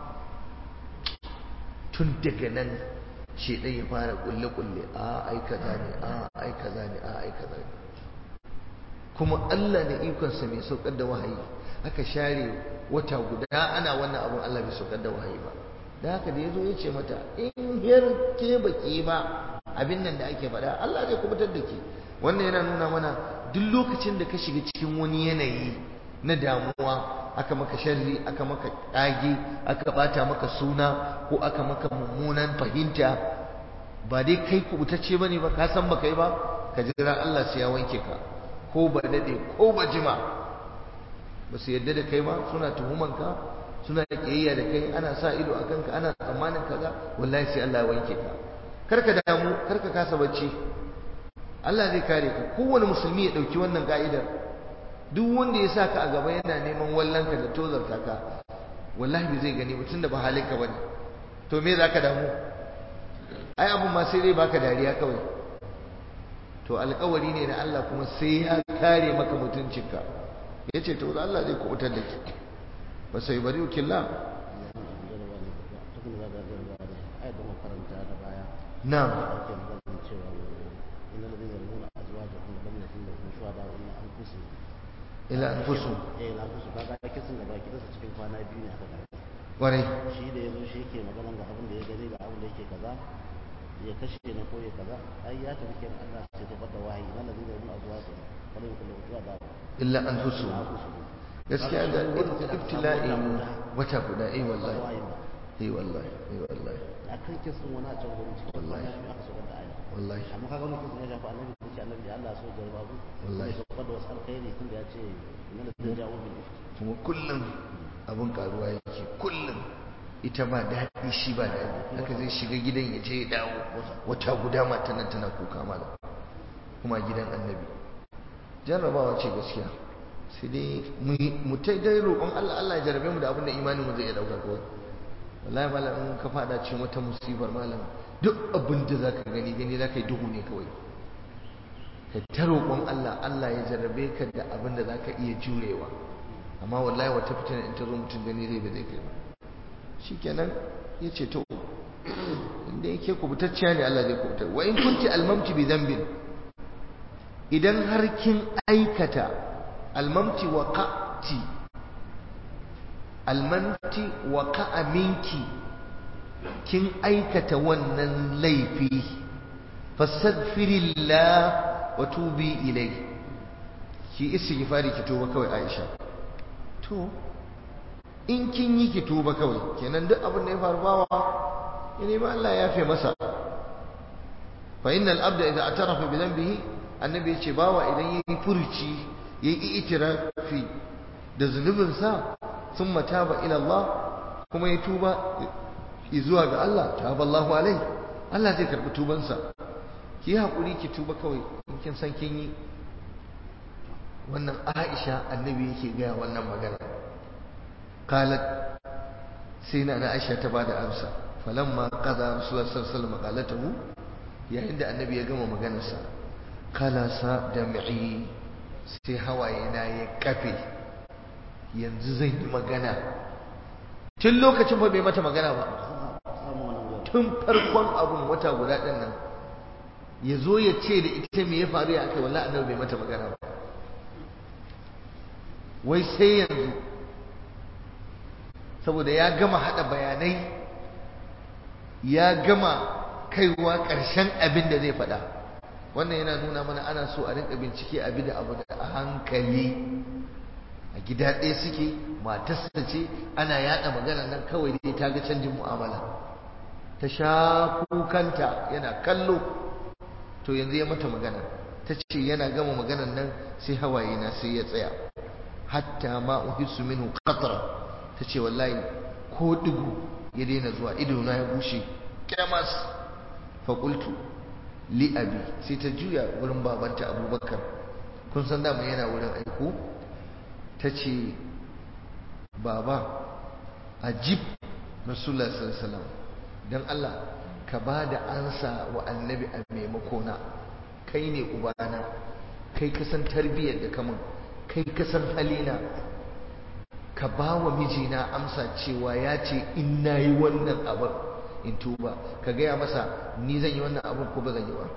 tun daga nan shedan ya fara kulle kulle a ai kaza ne a ai kaza ne a ai kaza ne kuma Allah da ikonsa mai saukar da wahayi aka share wata guda ana wannan abun Allah bai saukar da wahayi ba da haka da yazo ya ce mata in har ke baki ba abin nan da ake faɗa Allah zai kubutar da ke wannan yana nuna mana duk lokacin da ka shiga cikin wani yanayi na damuwa aka maka sharri aka maka ƙage aka bata maka suna ko aka maka mummunan fahimta ba dai kai kubutacce bane ba ka san baka yi ba ka jira Allah sai ya wanke ka ko ba dade ko ba jima ba su yadda da kai ba suna tuhuman ka suna kiyayya da kai ana sa ido a kanka ana tsammanin kaza wallahi sai Allah ya wanke ka karka damu karka kasa bacci Allah zai kare ka kowane musulmi ya dauki wannan ka'idar duk wanda ya sa ka a gaba yana neman wallanka da tozarta ka wallahi bai zai gani ba tunda ba halinka bane to me zaka damu ai abun ma sai dai baka dariya kawai to alƙawari ne na Allah kuma sai ya kare maka mutuncinka yace to Allah zai kubutar da ke ba sai bari ukilla
tukun da za ga garba da ayat da makaranta da baya
na'am
ake maganar cewa inna ladina yarmuna azwajahum lam yakun lahum shuhada illa anfusihim
ila anfusum
eh la anfusu kaga kisan da baki dasa cikin kwana biyu ne aka karɓa
kwarai
shi da yazo shi yake magana ga abin da ya gani ga abin da yake kaza ya kashe na ko ya kaza ai ya tafi kenan Allah sai ta fada wahayi inna ladina yarmuna azwajahum lam yakun lahum shuhada
illa anfusum
illa anfusihim
gaskiya da ibtila'i wata guda eh wallahi
wahayi ba
eh wallahi eh wallahi
akan kisan wani a can gurin cikin kwana biyu aka saukar da aya
wallahi
amma kaga wannan kisan ya shafi annabi da ce annabi Allah so jarba abu
Wallahi.
ya saukar da wasu alkhairi tun da ya ce inna ladina ja'u bil ifki
kuma kullum abin karuwa yake kullum ita ba daɗi shi ba daɗi haka zai shiga gidan ya je ya dawo wata guda matan nan tana kuka mala kuma gidan annabi jarrabawa ce gaskiya sai dai mu- mu ta dai roƙon Allah Allah ya jarrabe mu da abin da imanin mu zai iya dauka kawai wallahi malam in ka fada cikin wata musibar malam duk abin da zaka gani gani zaka yi duhu ne kawai ka ta roƙon Allah Allah ya jarrabe ka da abin da zaka iya jurewa amma wallahi wata fitina in ta zo mutum gani zai ba zai kai ba shikenan ya ce to inda yake kubutacciya ne Allah zai kubutar wa in kunti almamti bi dhanbin idan har kin aikata almamti wa qati almamti wa qa'a minki kin aikata wannan laifi fastaghfirillah wa tubi ilai ki istighfari ki tuba kawai Aisha to in kin yi ki tuba kawai kenan duk abin da ya faru bawa ya nemi Allah ya yafe masa fa innal abda idza atarafa bi dhanbihi annabi ya ce bawa idan yayi furci yayi itirafi da zunubin sa thumma taba ila Allah kuma ya tuba zuwa ga Allah taba Allahu alai Allah zai karbi tubansa ki hakuri ki tuba kawai in kin san kin yi wannan Aisha annabi yake gaya wannan magana qalat sai na na Aisha ta bada amsa falamma qada rasulullahi sallallahu alaihi wasallam qalatahu yayin da annabi ya gama maganarsa kala sa dam'i sai hawaye na ya kafe yanzu zan yi magana tun lokacin ba bai mata magana ba
samu wannan gurin
tun farkon abun wata guda ɗin nan ya zo ya ce da ita me ya faru ya aka wallahi annabi bai mata magana ba wai sai yanzu saboda ya gama hada bayanai ya gama kaiwa ƙarshen abin da zai faɗa wannan yana nuna mana ana so a rinka bincike abi da abu da a hankali a gida ɗaya suke matarsa ce ana yaɗa magana nan kawai dai ta ga canjin mu'amala ta sha kukanta yana kallo to yanzu ya mata magana ta ce yana gama maganan nan sai hawaye na sai ya tsaya hatta ma uhissu minhu qatra ta ce wallahi ko digu ya daina zuwa ido na ya bushe kyamas fa qultu li abi sai ta juya wurin babanta abubakar kun san dama yana wurin aiko ta ce baba ajib rasulullah sallallahu alaihi wasallam dan Allah ka ba da ansa wa annabi a maimakona kai ne ubana kai ka san tarbiyyar da kamun kai ka san halina ka ba wa mijina amsa cewa ya ce in na yi wannan abin in tuba ka gaya masa ni zan yi wannan abin ko ba zan yi ba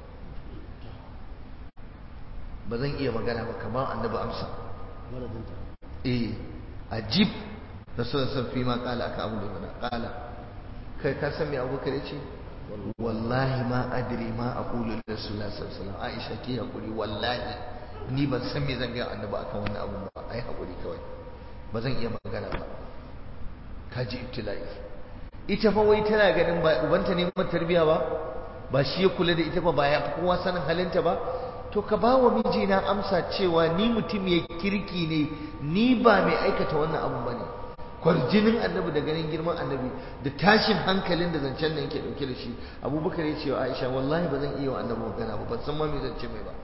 ba zan iya magana ba kamar annabi amsa eh ajib rasulullah sallallahu alaihi wasallam kala aka abu da mana kala kai ka san me abubakar ya ce wallahi ma adri ma aqulu rasulullah sallallahu alaihi wasallam aisha ki hakuri wallahi ni ban san me zan ga annabi akan wannan abun ba ai hakuri kawai ba zan iya magana ba kaji ibtila'i ita fa wai tana ganin ba ubanta ne mai tarbiya ba ba shi ya kula da ita ba ba ya fi kowa sanin halinta ba to ka ba wa mijina amsa cewa ni mutum ya kirki ne ni ba mai aikata wannan abun ba ne kwarjinin annabi da ganin girman annabi da tashin hankalin da zancen nan yake dauke da shi abubakar ya ce wa aisha wallahi ba zan iya wa annabi magana ba ban san ma me zance mai ba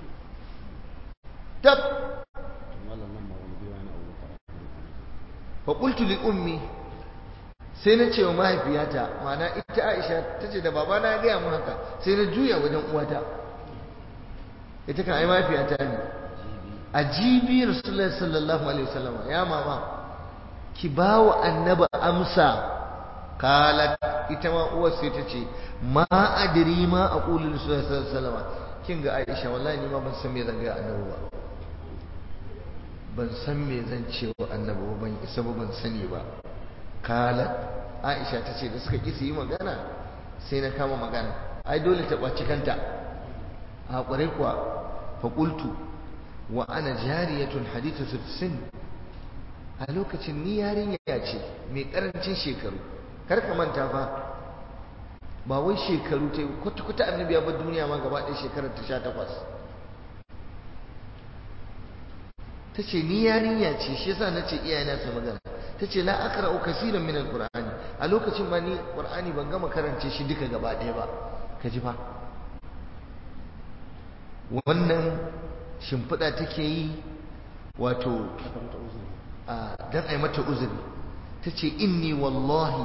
tab fa qultu li ummi sai na ce wa mahaifiyata ma'ana ita aisha ta ce da babana ya gaya mun haka sai na juya wajen uwata ita kan ai mahaifiyata ne ajibi rasulullahi sallallahu alaihi wasallam ya mama ki ba wa annaba amsa kalat ita ma uwar sai ta ce ma adri ma aqulu sallallahu alaihi wasallam kin ga Aisha wallahi ni ma ban san me zan ga annabi ba ban san me zan ce wa annabi ba ban isa ba ban sani ba kalat Aisha ta ce da suka ki su yi magana sai na kama magana ai dole ta kwaci kanta a kware kuwa fa qultu wa ana jariyatun hadithatu sin a lokacin ni yarinya ce mai karancin shekaru kar ka manta fa ba wai shekaru ta yi kwata-kwata annabi ya bar duniya ma gaba ɗaya shekarar ta sha takwas ta ce ni yarinya ce shi yasa na ce iyayena su magana ta ce la akra'u kasiran min alqur'ani a lokacin ma ni qur'ani ban gama karance shi duka gaba ɗaya ba ka ji fa wannan shimfiɗa take yi wato dan ai mata uzuri tace inni wallahi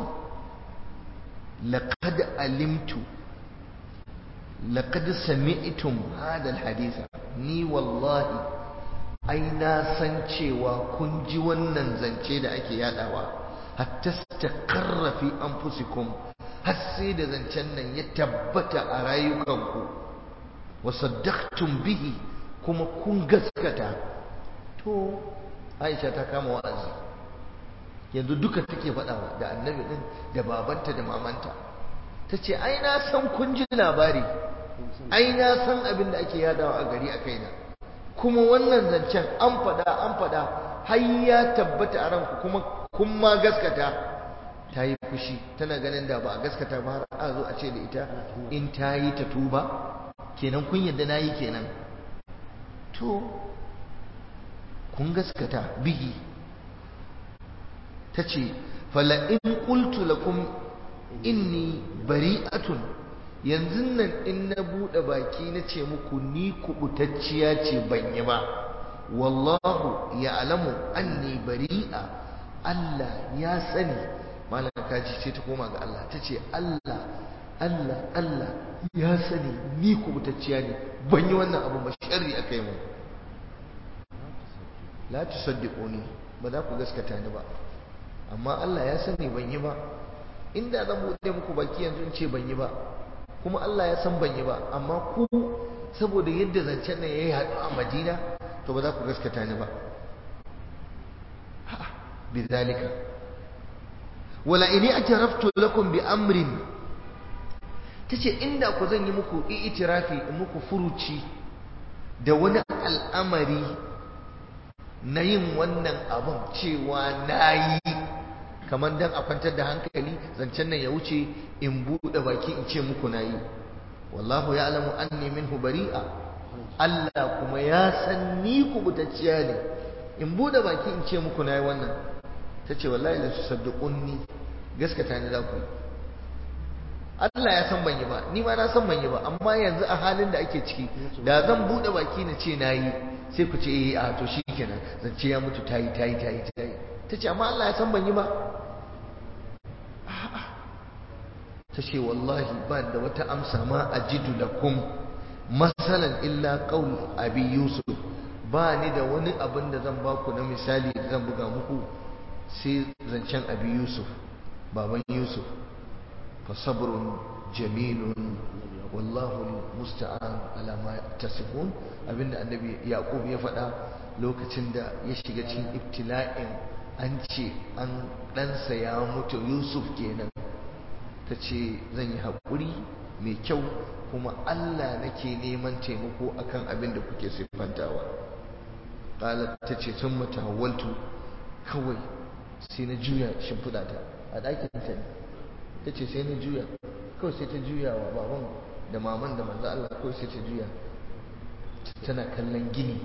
laqad alimtu laqad sami'tum hada alhadith ni wallahi ai na san cewa kun ji wannan zance da ake yadawa hatta takarra fi anfusikum har sai da zancen nan ya tabbata a rayukanku wa saddaqtum bihi kuma kun gaskata to Aisha ta kama wa'azi yanzu duka take faɗawa da annabi din da babanta da mamanta ta ce ai na san kun ji labari ai na san abin da ake yadawa a gari a kaina kuma wannan zancen an faɗa an faɗa har ya tabbata a ranku kuma kun ma gaskata ta yi fushi tana ganin da ba a gaskata ba har a zo a ce da ita in ta yi ta tuba kenan kun yadda na yi kenan to kun gaskata bihi ta ce fala'in ƙultu lakum inni bari'atun yanzu nan in na buɗe baki na ce muku ni kubutacciya ce ban yi ba wallahu ya alamu anni bari'a Allah ya sani malaka kaji ce ta koma ga Allah ta ce Allah Allah Allah ya sani ni kubutacciya ne ban yi wannan abu ba sharri aka yi mu la tusaddiquni ba za ku gaskata ni ba amma Allah ya sani ban yi ba inda zan buɗe muku baki yanzu in ce ban yi ba kuma Allah ya san ban yi ba amma ku saboda yadda zancen nan yayi haɗu a Madina to ba za ku gaskata ni ba bidalika wala ini ataraftu lakum bi amrin tace inda ku zan yi muku i'tirafi in muku furuci da wani al'amari na yin wannan abun cewa nayi kamar dan a kwantar da hankali zancen nan ya wuce in buɗe baki in ce muku nayi wallahu ya'lamu anni minhu bari'a Allah kuma ya san ni kubutacciya ne in buɗe baki in ce muku nayi wannan tace wallahi la tusaddiqunni gaskata ni za ku yi Allah ya san ban yi ba ni ma na san ban yi ba amma yanzu a halin da ake ciki da zan bude baki na ce nayi sai ku ce eh a to shikenan zance ya mutu tayi tayi tayi tayi tace amma Allah ya san ban yi ba tace wallahi ba da wata amsa ma ajidu lakum masalan illa qaul abi yusuf ba ni da wani abin da zan baku na misali da zan buga muku sai zancen abi yusuf baban yusuf فصبر جميل والله المستعان على ما تصفون abinda annabi yaqub ya faɗa lokacin da ya shiga cikin ibtila'in an ce an ɗansa ya mutu yusuf kenan ta ce zan yi haƙuri mai kyau kuma allah nake neman taimako akan abin da kuke siffantawa ƙalar ta ce sun matahawaltu kawai sai na juya shimfiɗa ta a ɗakin ta ne ta ce sai na juya kawai sai ta juya wa baban da maman da manzo Allah kawai sai ta juya tana kallon gini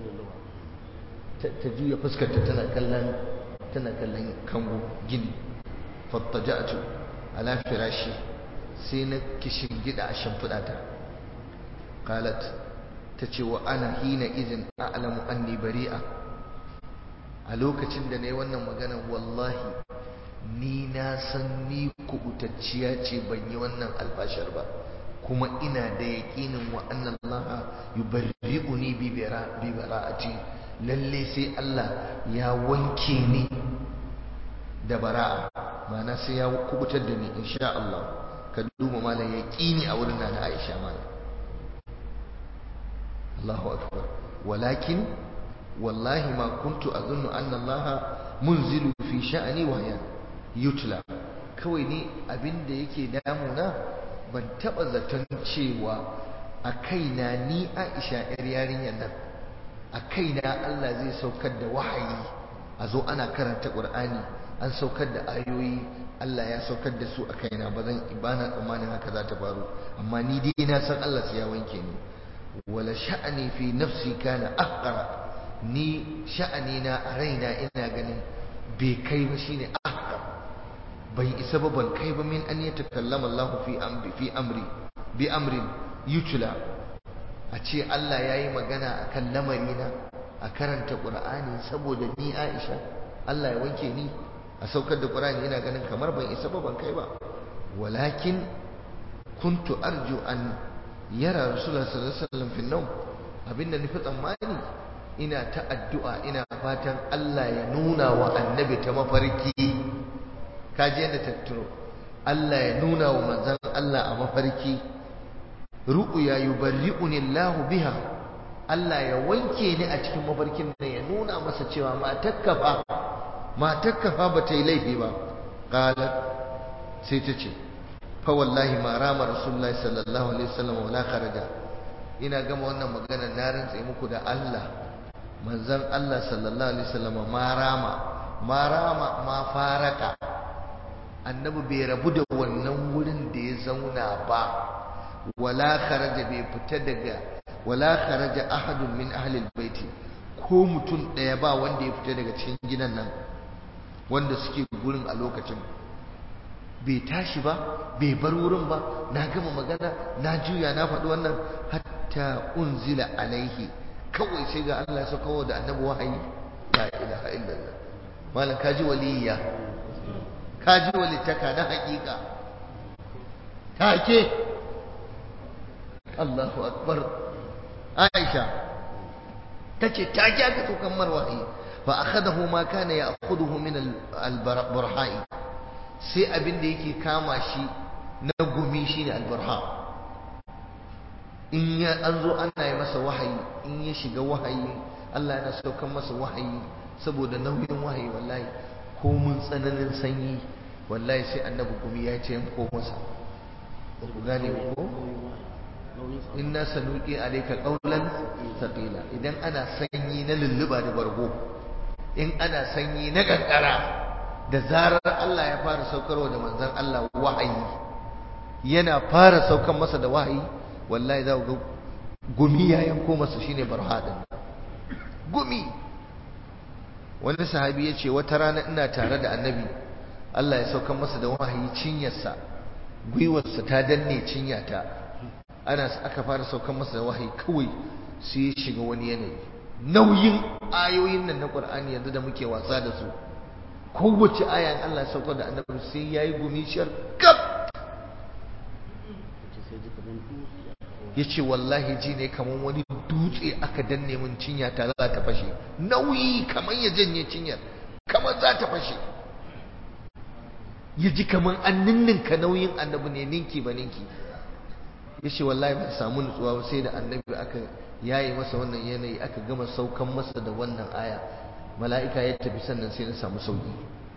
ta juya fuskarta tana kallon tana kallon kango gini fattaja'tu ala firashi sai na kishin gida a shimfiɗa ta qalat ta ce wa ana hina izin a'lamu anni bari'a a lokacin da na yi wannan magana wallahi ni na san ni kubutacciya ce ban yi wannan albashar ba kuma ina da yaƙinin wa annan Allah yubarri'uni bi bara'ati lalle sai Allah ya wanke ni da bara'a ma'ana sai ya kubutar da ni insha Allah ka duba malam yaƙini a wurin na Aisha malam Allahu akbar walakin wallahi ma kuntu azunnu anna Allah munzilu fi sha'ani wa yutla kawai ni abin da yake damuna ban taba zaton cewa a kaina ni Aisha yar yarinyar nan a kaina Allah zai saukar da wahayi a zo ana karanta Qur'ani an saukar da ayoyi Allah ya saukar da su a kaina ba zan ibana tsammanin haka za ta faru amma ni dai na san Allah sai ya wanke ni wala sha'ani fi nafsi kana ahqara ni sha'ani na a raina ina ganin bai kai ba shine ahqar bai isa ba ban kai ba min an yatakallama Allah fi amri fi amri bi amrin yutla a ce Allah yayi magana akan lamari na a karanta Qur'ani saboda ni Aisha Allah ya wanke ni a saukar da Qur'ani ina ganin kamar ban isa ba ban kai ba walakin kuntu arju an yara Rasulullah sallallahu alaihi wasallam fi nawm abinda nufi tsammani ina ta addu'a ina fatan Allah ya nuna wa annabi ta mafarki kaji yadda ta turo Allah ya nuna wa manzan Allah a mafarki ru'ya yubarri'uni Allah biha Allah ya wanke ni a cikin mafarkin nan ya nuna masa cewa matakka fa matakka fa ba ta yi laifi ba qalat sai ta ce fa wallahi ma rama rasulullahi sallallahu alaihi wasallam wala kharaja ina gama wannan magana na rantsa muku da Allah manzon Allah sallallahu alaihi wasallam ma rama ma rama ma faraka annabi bai rabu da wannan wurin da ya zauna ba wala kharaja bai fita daga wala kharaja ahadun min ahli albayti ko mutum daya ba wanda ya fita daga cikin gidan nan wanda suke gurin a lokacin bai tashi ba bai bar wurin ba na gama magana na juya na faɗi wannan hatta unzila alaihi kawai sai ga Allah ya sauka da annabi wahayi la ilaha illallah malam kaji waliyya kaji walittaka na hakika take Allahu akbar Aisha tace take aka saukan marwahi fa akhadahu ma kana ya'khudhu min al-burha'i sai abin da yake kama shi na gumi shine al-burha in ya an zo ana yi masa wahayi in ya shiga wahayi Allah yana saukan masa wahayi saboda nauyin wahayi wallahi ko mun tsananin sanyi wallahi sai annabi gumi ya ce ko masa ba ku gane ko inna sanuqi alayka qawlan thaqila idan ana sanyi na lulluba da bargo in ana sanyi na kankara da zarar Allah ya fara saukarwa da manzon Allah wahayi yana fara saukan masa da wahayi wallahi za ga gumi ya yanko masa shine barhadin gumi wani sahabi ya ce wata rana ina tare da annabi Allah ya saukan masa da wahayi cinyarsa gwiwarsa ta danne cinyata ana aka fara saukan masa da wahayi kawai sai ya shiga wani yanayi nauyin ayoyin nan na Qur'ani yanzu da muke wasa da su kowace aya Allah ya saukar da annabi sai yayi gumi shar kaf yace wallahi ji ne kaman wani dutse aka danne min cinya ta za ta fashe nauyi kaman ya janye cinyar kaman za ta fashe ya ji kaman an ninninka nauyin annabi ne ninki ba ninki yace wallahi ban samu nutsuwa ba sai da annabi aka yayi masa wannan yanayi aka gama saukan masa da wannan aya mala'ika ya tafi sannan sai na samu sauki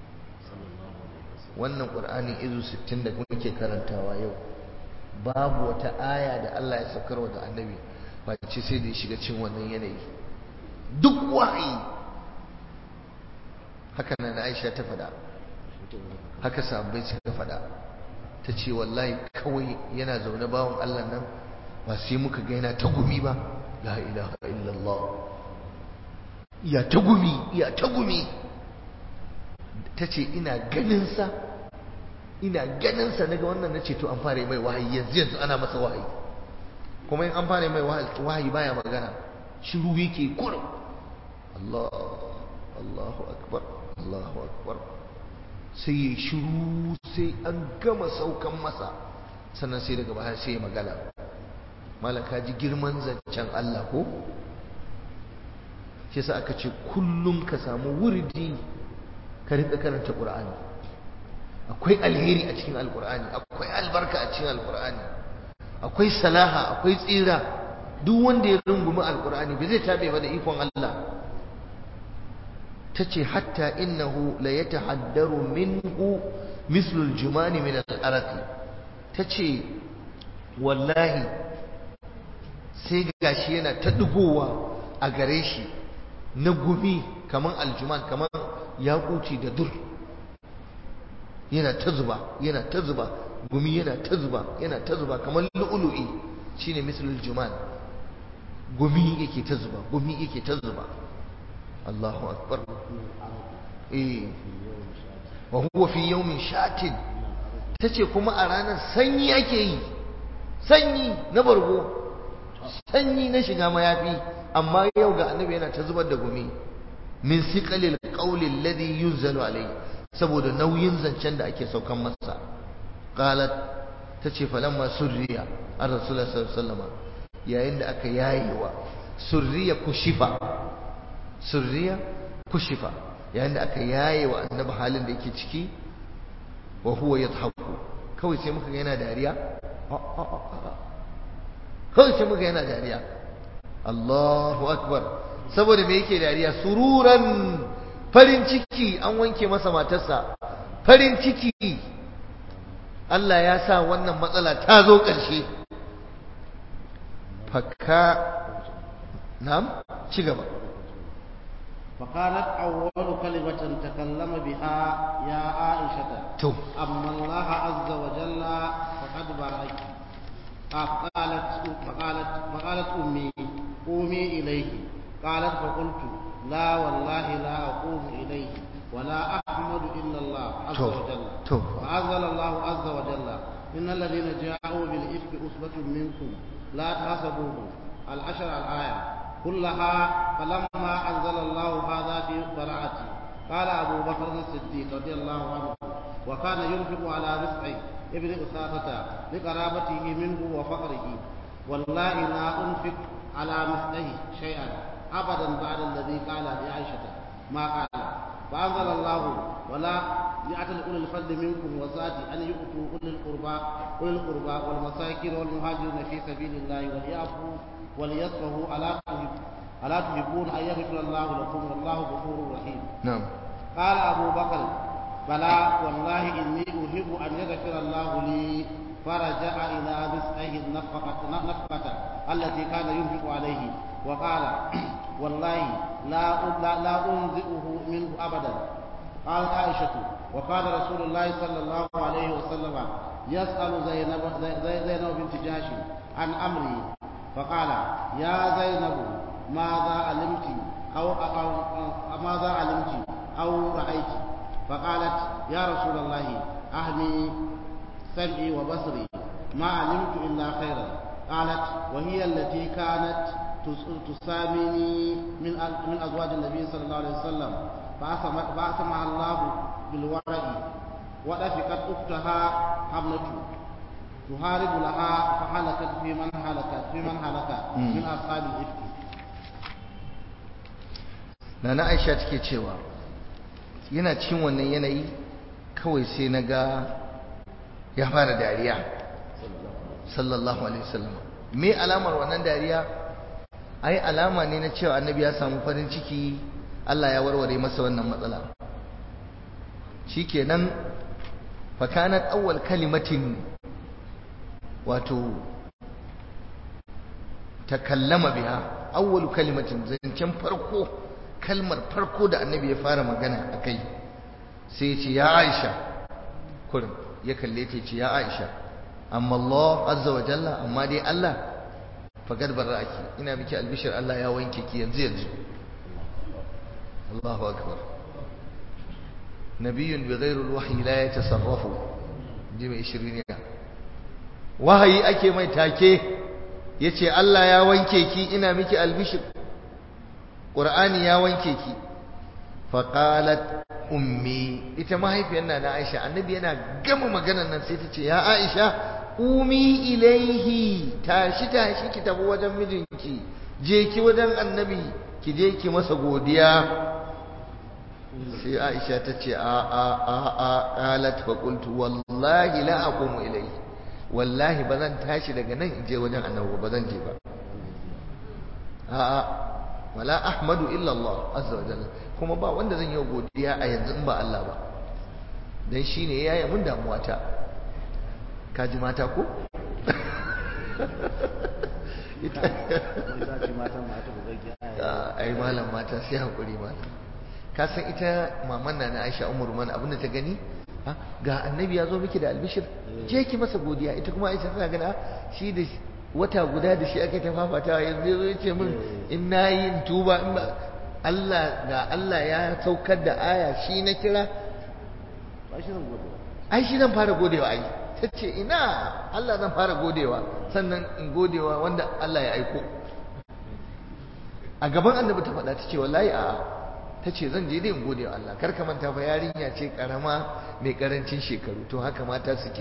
wannan qur'anin izu 60 da muke karantawa yau babu wata aya da Allah ya saukarwa da annabi face sai da ya shiga cin wannan yanayi duk wahayi haka nan Aisha ta faɗa haka sahabbai suka faɗa ta ce wallahi kawai yana zaune bawan Allah nan ba sai muka ga yana ta gumi ba la ilaha illallah ya ta gumi ya ta gumi ta ce ina ganinsa ina ganinsa daga wannan na ce to an fara mai wahayi yanzu yanzu ana masa wahayi kuma in an fara mai wahayi baya magana shiru yake kurum Allah Allahu akbar Allahu akbar sai ya shiru sai an gama saukan masa sannan sai daga baya sai ya magana malaka ji girman zancen Allah ko shi yasa aka ce kullum ka samu wurdi ka rika karanta Qur'ani akwai alheri a cikin alqur'ani akwai albarka a cikin alqur'ani akwai salaha akwai tsira duk wanda ya rungumi alqur'ani ba zai tabe ba da ikon Allah tace hatta innahu la yatahaddaru minhu mislu aljumani min al-araq tace wallahi sai gashi yana ta dugowa a gare shi na gumi kaman aljuman kaman yakuci da dur yana ta zuba yana ta zuba gumi yana ta zuba yana ta zuba kaman lu'lu'i shine mislul juman gumi yake ta zuba gumi yake ta zuba Allahu akbar eh wa huwa fi yawmin shatin tace kuma a ranar sanyi ake yi sanyi na bargo sanyi na shiga mayafi amma yau ga annabi yana ta zubar da gumi min siqalil qawli alladhi yunzalu alayhi saboda nauyin zancen da ake saukan masa qalat tace falamma surriya ar rasulullah sallallahu alaihi wasallam yayin da aka yayewa surriya kushifa surriya kushifa yayin da aka yayewa annabi halin da yake ciki wa huwa yadhaku kawai sai muka ga yana dariya kawai sai muka yana dariya Allahu akbar saboda me yake dariya sururan farin ciki an wanke masa matarsa farin ciki Allah ya sa wannan matsala ta zo ƙarshe fakka nam ci gaba
فقالت أول كلمة تكلم بها يا عائشة
تو
أما الله عز وجل فقد بارك فقالت فقالت فقالت أمي قومي إليه قالت فقلت لا والله لا أقوم إليه ولا أحمد إلا الله عز
تو
وجل
تو
فأنزل الله عز وجل إن الذين جاءوا بالإفك أصبة منكم لا تحسبوه العشر الآية كلها فلما أنزل الله هذا في براءتي قال أبو بكر الصديق رضي الله عنه وكان ينفق على رزقه ابن أسامة لقرابته منه وفقره والله لا أنفق على مثله شيئا أبدا بعد الذي قال لعائشة ما قال فأنزل الله ولا يعتل أولي الفضل منكم وزاد أن يؤتوا أولي القربى أولي القربى والمساكين والمهاجرين في سبيل الله وليعفوا وليصفحوا ألا تحب ألا تحبون أن يغفر الله لكم والله غفور رحيم
نعم
قال أبو بكر بلى والله إني أحب أن يغفر الله لي فرجع إلى رزقه النفقة نفقة التي كان ينفق عليه وقال والله لا لا, لا أنزئه منه أبدا قالت عائشة وقال رسول الله صلى الله عليه وسلم يسأل زينب, زينب بنت جهش عن أمري فقال يا زينب ماذا علمت أو, أو, أو ماذا علمت أو رأيت فقالت يا رسول الله أهمي سمعي وبصري ما علمت إلا خيرا قالت وهي التي كانت تساميني من من أزواج النبي صلى الله عليه وسلم فأسمع الله بالورع ودفقت أختها حملة تهارب لها فهلكت في من هلكت في من هلك من أصحاب الإفك
Nana Aisha take cewa yana cikin wannan yanayi kawai sai na ga ya fara dariya sallallahu alaihi wasallam me alamar wannan dariya ai alama ne na cewa annabi ya samu farin ciki Allah ya warware masa wannan matsala shikenan fa kanat awwal kalimatin wato takallama biha awwal kalimatin zancen farko kalmar farko da annabi ya fara magana akai sai ya ce ya Aisha kurin ya kalle ta ce ya Aisha amma Allah azza wa jalla amma dai Allah faqad barraki ina miki albishir Allah ya wanke ki yanzu yanzu Allahu akbar nabiyyun bighayri alwahyi la yatasarrafu ji mai shiriniya wahayi ake mai take yace Allah ya wanke ki ina miki albishir Qur'ani ya wanke ki faqalat ummi ita mahaifiyar na na Aisha annabi yana gama maganar nan sai ta ce ya Aisha umi ilaihi tashi tashi ki tafi wajen mijinki je ki wajen annabi ki je ki masa godiya sai Aisha ta ce a a a a qalat fa qultu wallahi la aqumu ilaihi wallahi bazan tashi daga nan in je wajen annabi ba zan je ba a a wala ahmadu illa Allah azza wa jalla kuma ba wanda zan yi godiya a yanzu in ba Allah ba dan shine yaya mun damuwa ta kaji mata ko ita ai malam mata sai hakuri malam ka san ita maman na na Aisha Umar man abinda ta gani ga annabi ya zo miki da albishir je ki masa godiya ita kuma Aisha tana gani shi da wata guda da shi aka ta fafatawa yanzu zo yace min in nayi in tuba in ba Allah ga Allah ya saukar da aya shi na kira ai shi zan fara godewa ai tace ina Allah zan fara godewa sannan in godewa wanda Allah ya aiko a gaban annabi ta faɗa tace wallahi a'a tace zan je dai in godewa Allah kar ka manta fa yarinya ce karama mai karancin shekaru to haka mata suke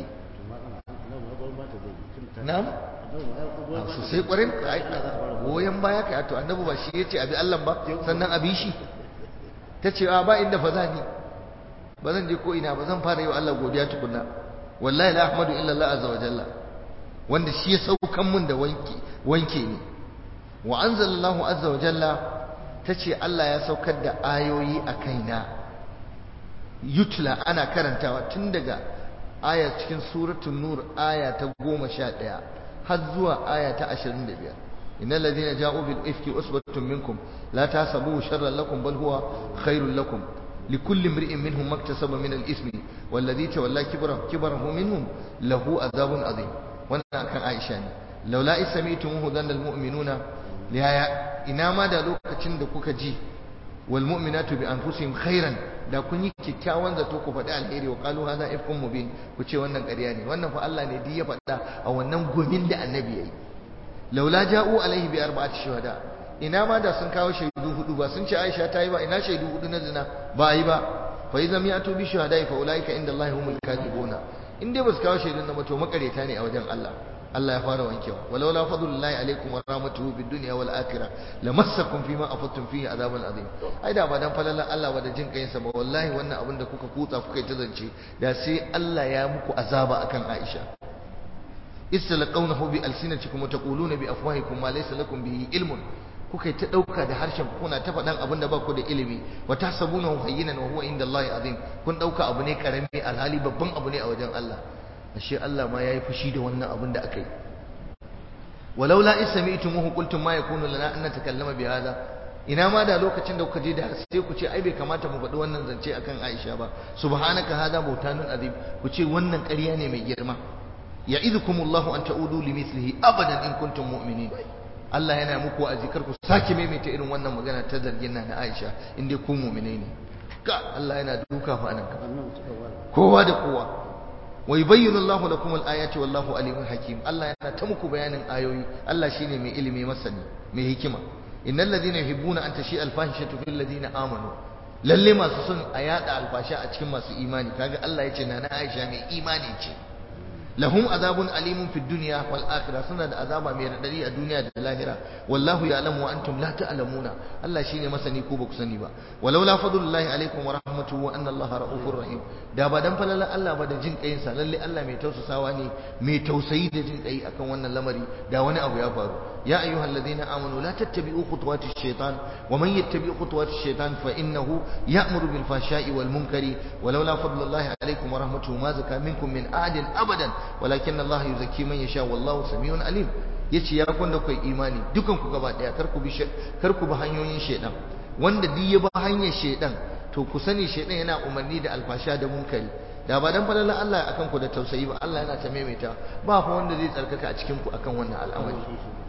na'am sosai kwarin goyon baya ka to annabi ba shi yace abi Allah ba sannan abi shi tace a ba inda fa zani ba zan je ko ina ba zan fara yi wa Allah godiya tukunna wallahi la ahmadu illa Allah azza wa jalla wanda shi ya saukan mun da wanke wanke ni wa anzalallahu azza wa jalla tace Allah ya saukar da ayoyi a kaina yutla ana karantawa tun daga aya cikin suratul nur aya ta goma sha ɗaya har zuwa aya ta ashirin da biyar innal ladina ja'u bil ifki usbatun minkum la tahsabuhu sharran lakum bal huwa khairul lakum likulli imri'in minhum maktasaba min al ismi wal ladhi tawalla kibrahu kibrahu minhum lahu adhabun adhim wannan akan Aisha ne laula isami'tumuhu dhanna al mu'minuna liyaya ina ma da lokacin da kuka ji wal mu'minatu bi anfusihim khairan da kun yi kyakkyawan zato ku faɗi alheri wa qalu hadha ifkun mubin ku ce wannan ƙarya ne wannan fa Allah ne duk ya faɗa a wannan gumin da annabi yayi laula ja'u alaihi bi arba'ati shuhada ina ma da sun kawo shaidu hudu ba sun ce Aisha ta yi ba ina shaidu hudu na zina ba yi ba fa idza mi'atu bi shuhada fa ulaika inda Allah humul kadibuna in dai ba su kawo shaidun na ba to makareta ne a wajen Allah Allah ya fara wankewa walaula fadlullahi alaikum wa rahmatuhu bid dunya wal akhirah lamassakum fima afattum fihi adhabun azim ai da ba dan falalan Allah wa da jin kayin sa ba wallahi wannan abin da kuka kutsa kuka ta zance da sai Allah ya muku azaba akan Aisha istalqawnahu bi alsinatikum wa taquluna bi afwahikum ma laysa lakum bihi ilmun kuka ta dauka da harshen kuna ta faɗan abin da ba ku da ilimi wa tahsabunahu hayyinan wa huwa inda Allah azim kun dauka abu ne karami alhali babban abu ne a wajen Allah ashe Allah ma yayi fushi da wannan abin da aka yi walaula isami'tumuhu qultum ma yakunu lana an natakallama bi hadha ina ma da lokacin da kuka je da sai ku ce ai bai kamata mu faɗi wannan zance akan Aisha ba subhanaka hada bautanun azim ku ce wannan ƙarya ne mai girma ya'idukumullahu an ta'udu limithlihi abadan in kuntum mu'minin Allah yana muku wa'azi kar ku sake maimaita irin wannan magana ta zargin na Aisha in dai ku mu'minai ne ka Allah yana duka fa nan ka kowa da kowa wa yubayyinu Allahu lakum al-ayati wallahu alimun hakim Allah yana ta muku bayanin ayoyi Allah shine mai ilimi masani mai hikima innal ladina yuhibbuna an tashi al-fahishatu fil ladina amanu lalle masu son a yada alfasha a cikin masu imani kaga Allah yace na na Aisha mai imani ce lahum azabun alimun fid dunya wal akhirah suna da azaba mai radadi a duniya da lahira wallahu ya'lamu wa antum la ta'lamuna Allah shine masani ko baku sani ba walau la fadlullahi alaikum wa rahmatuhu wa anna Allah ra'ufur rahim da ba dan falala Allah ba da jin kayin sa lalle Allah mai tausasawa ne mai tausayi da jin kai akan wannan lamari da wani abu ya faru ya ayyuhal ladina amanu la tattabi'u khutuwati shaitan wa man yattabi' khutuwati shaitan fa innahu ya'muru bil fahsha'i wal munkari walau la fadlullahi alaikum wa rahmatuhu ma zaka minkum min ahadin abadan walakin Allah yuzakki man yasha wallahu samiun alim yace ya kun da kai imani dukan ku gaba daya kar ku bi kar ku bi hanyoyin shedan wanda duk ya bi hanyar shedan to ku sani shedan yana umarni da alfasha da munkari da ba dan falala Allah akan ku da tausayi ba Allah yana ta maimaita ba fa wanda zai tsarkaka a cikin ku akan wannan al'amari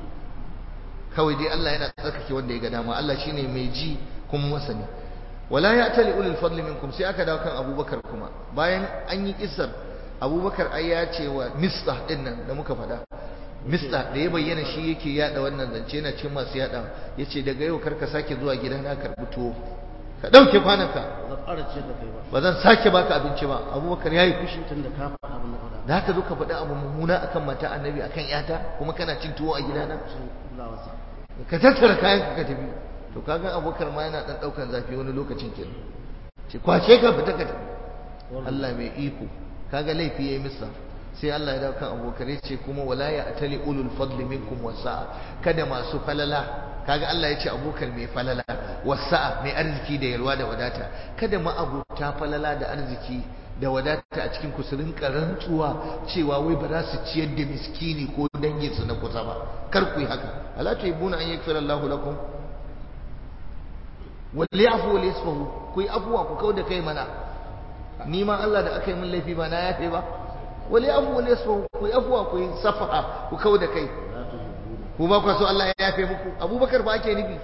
kawai dai Allah yana tsarkake wanda ya ga dama Allah shine mai ji kuma masani wala ya'tali ulul fadli minkum sai aka dawo kan Abubakar kuma bayan an yi kissar abubakar ai ya ce wa mista din nan da muka faɗa mista da ya bayyana shi yake yada wannan zance yana cikin masu yada ya ce daga yau karka sake zuwa gida na karɓi tuwo ka ɗauke kwananka ba zan sake baka abinci ba abubakar ya yi fushi da haka zo ka faɗi abu mummuna akan mata annabi akan yata kuma kana cin tuwo a gidana ka tattara kayan ka tafi to kaga abubakar ma yana ɗan ɗaukan zafi wani lokacin kenan ce kwace ka fita ka tafi Allah mai iko kaga laifi yayi misa sai Allah ya dawo kan abokan ce kuma wala ya atali ulul fadli minkum wasa'a kada masu falala kaga Allah ya ce abokan mai falala wasa'a mai arziki da yalwa da wadata kada ma abota falala da arziki da wadata a cikin ku su rinka rantsuwa cewa wai ba za su ciyar da miskini ko dangin su na kusa ba kar ku yi haka ala tuhibbuna an yaghfira Allahu lakum wal yafu wal yasfahu ku yi afuwa ku kauda kai mana ni ma Allah da aka yi min laifi ba na yafe ba wali afu wali yasfu ku afuwa ku safaha ku kau da kai ku ba ku so Allah ya yafe muku Abubakar ba ake nufi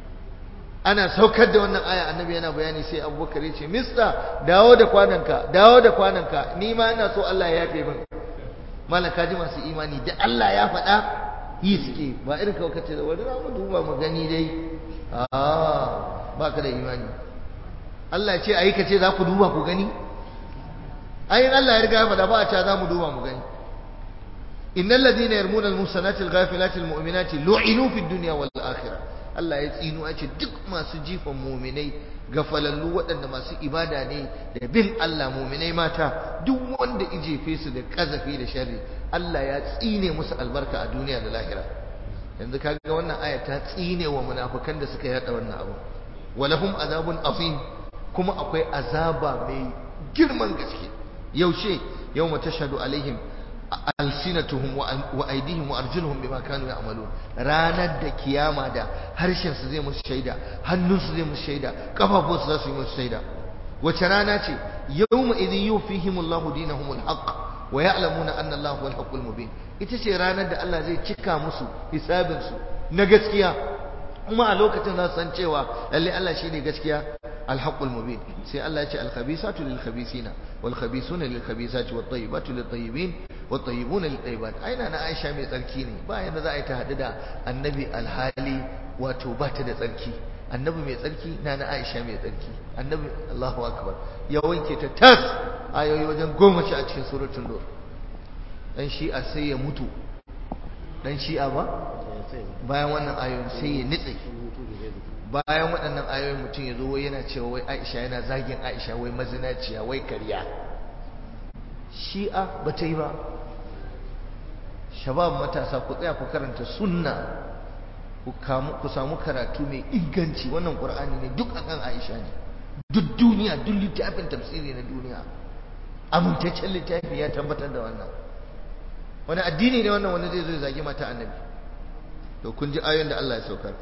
ana saukar da wannan aya annabi yana bayani sai Abubakar ya ce mista dawo da kwananka dawo da kwananka ni ma ina so Allah ya yafe min malaka ji masu imani da Allah ya faɗa yi suke ba irin kawai kace da wani mu duba mu gani dai a ba ka da imani Allah ya ce ayi kace za ku duba ku gani ayin Allah ya riga ya faɗa ba a ca za mu duba mu gani innal ladina yarmuna al-musanati al-ghafilati al-mu'minati lu'inu fi dunya wal akhirah Allah ya tsinu a ce duk masu jifan mu'minai gafalallu waɗanda masu ibada ne da bin Allah mu'minai mata duk wanda ijefe su da kazafi da sharri Allah ya tsine musu albarka a duniya da lahira yanzu kaga wannan aya ta tsine wa munafikan da suka yada wannan abu walahum azabun azim kuma akwai azaba mai girman gaske yaushe yau mata shaɗu alaihim alsinatuhum wa aidihim wa arjuluhum bima kanu ya'malun ranar da kiyama da harshen su zai musu shaida hannun su zai musu shaida kafafun su za su yi musu shaida wace rana ce yawma idhin yufihim Allahu dinahum alhaq wa ya'lamuna anna Allahu huwal haqqul mubin ita ce ranar da Allah zai cika musu hisabin su na gaskiya kuma a lokacin za su san cewa lalle Allah shine gaskiya الحق المبين سي الله يجي الخبيثات للخبيثين والخبيثون للخبيثات والطيبات للطيبين والطيبون للطيبات أين أنا عائشة مي تركيني با يندا ذا يتحدد النبي الحالي وتوبات da tsarki annabi mai tsarki na na Aisha mai tsarki annabi Allahu akbar ya wanke ta tas ayoyi wajen goma sha a cikin suratul nur dan shi'a sai ya mutu dan shi'a ba bayan wannan ayoyin sai ya nitse bayan waɗannan ayoyin mutum ya zo yana cewa wai Aisha yana zagin Aisha wai mazinaciya wai karya shi'a ba ta yi ba shabab matasa ku tsaya ku karanta sunna ku samu karatu mai inganci wannan qur'ani ne duk akan Aisha ne duk duniya duk littafin tafsiri na duniya amintaccen littafi ya tabbatar da wannan wani addini ne wannan wanda zai zo ya zagi mata annabi to kun ji ayoyin da Allah ya saukar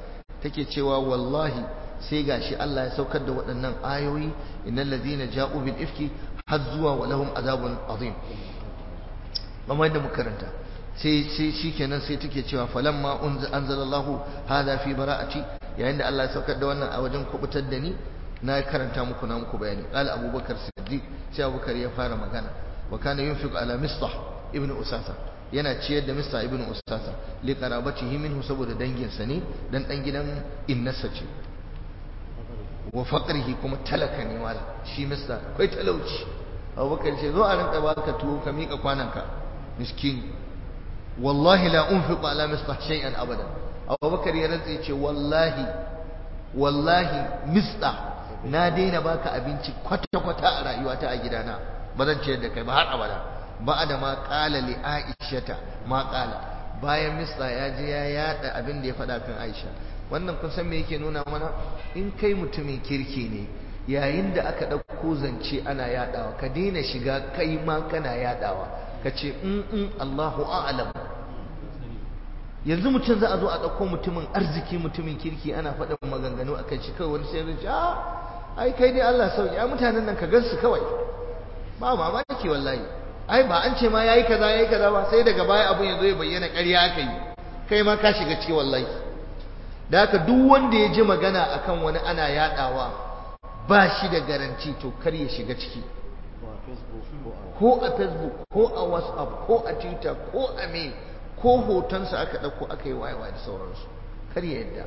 take cewa wallahi sai gashi Allah ya saukar da waɗannan ayoyi innal ladina ja'u bil ifki har zuwa wa lahum azabun azim kamar da muka karanta sai sai shikenan sai take cewa falamma anzalallahu hada fi bara'ati yayin da Allah ya saukar da wannan a wajen kubutar da ni na karanta muku na muku bayani qala abubakar siddiq sai abubakar ya fara magana wa kana yunfiqu ala mistah ibn usasa yana ciyar da mistah ibn usasa li qarabatihi minhu saboda danginsa ne dan dan gidan innasa ce wa faqrihi kuma talaka ne wala shi mistah akwai talauci abubakar ce zo a rinka baka tuwo ka mika kwananka miskin wallahi la unfiqu ala mistah shay'an abada abubakar ya rantsa ce wallahi wallahi mistah na daina baka abinci kwata-kwata a rayuwata a gidana ba zan ciyar da kai ba har abada ba da ma kala li aishata ma kala bayan mista ya je ya yada abin da ya faɗa kan aisha wannan kun san me yake nuna mana in kai mutumin kirki ne yayin da aka ɗauko zance ana yadawa ka daina shiga kai ma kana yadawa ka ce in in Allahu a'lam yanzu mutum za a zo a ɗauko mutumin arziki mutumin kirki ana faɗin maganganu akan shi kawai wani sai ya ce a ai kai dai Allah sauki ai mutanen nan ka gansu kawai ba mamaki wallahi ai ba an ce ma yayi kaza yayi kaza ba sai daga baya abun ya zo ya bayyana ƙarya aka yi kai ma ka shiga ciki wallahi da haka duk wanda ya ji magana akan wani ana yadawa ba shi da garanti to kar ya shiga ciki ko a facebook ko a whatsapp ko a twitter ko a mail ko hotonsa aka ɗauko aka yi wayewa da sauransu kar ya yadda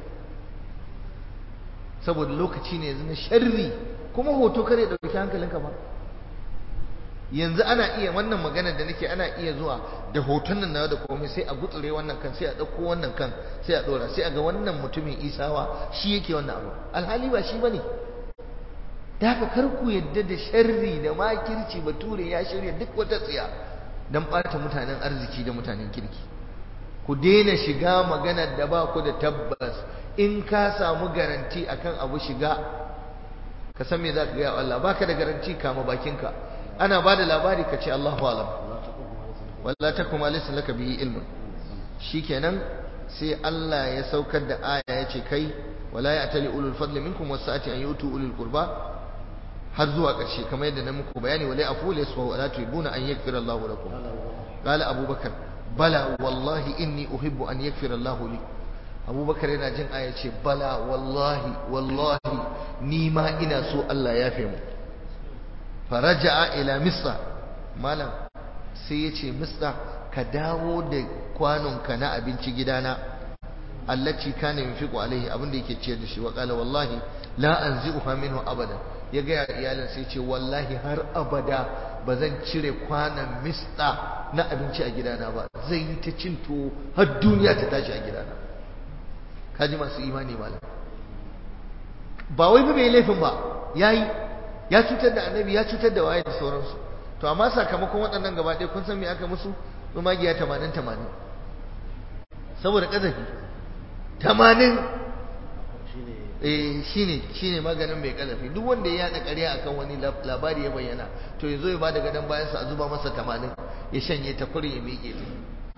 saboda lokaci ne yanzu na sharri kuma hoto kare ya ɗauki hankalinka ba yanzu ana iya wannan magana da nake ana iya zuwa da hoton nan nawa da komai sai a gutsure wannan kan sai a ɗauko wannan kan sai a ɗora sai a ga wannan mutumin isawa shi yake wannan abu alhali ba shi bane da haka kar ku yadda da sharri da makirci bature ya shirya duk wata tsiya don ɓata mutanen arziki da mutanen kirki ku daina shiga maganar da ba ku da tabbas in ka samu garanti akan abu shiga ka san me za ka gaya Allah baka da garanti kama bakinka ana ba da labari ka ce Allahu alam walla takum alaysa laka bihi ilmun shikenan sai Allah ya saukar da aya ya ce kai wala ya'tali ulul fadli minkum wasa'ati an yutu ulul qurba har zuwa ƙarshe kamar yadda na muku bayani wala afu la yasfa wala tuhibuna an yaghfira Allahu lakum qala abubakar bala wallahi inni uhibbu an yaghfira Allahu li abubakar yana jin aya ce bala wallahi wallahi ni ma ina so Allah ya fi mu faraja'a ila misra malam sai ya ce misra ka dawo da kwanonka na abinci gidana allaci kana yunfiqu alaihi abin da yake ciyar da shi wa qala wallahi la anzi'uha minhu abada ya ga iyalin sai ce wallahi har abada ba zan cire kwanan mista na abinci a gidana ba zai yi ta cin tuwo har duniya ta tashi a gidana kaji masu imani malam ba wai ba bai laifin ba yayi ya cutar da annabi ya cutar da waye da sauransu to amma sakamakon waɗannan gaba ɗaya kun san me aka musu tsumagiya tamanin tamanin saboda ƙazafi tamanin eh shine shine maganin mai ƙazafi duk wanda ya yaɗa ƙarya akan wani labari ya bayyana to ya zo ya bada gadon bayan sa a zuba masa tamanin ya shanye ta kurin ya miƙe ta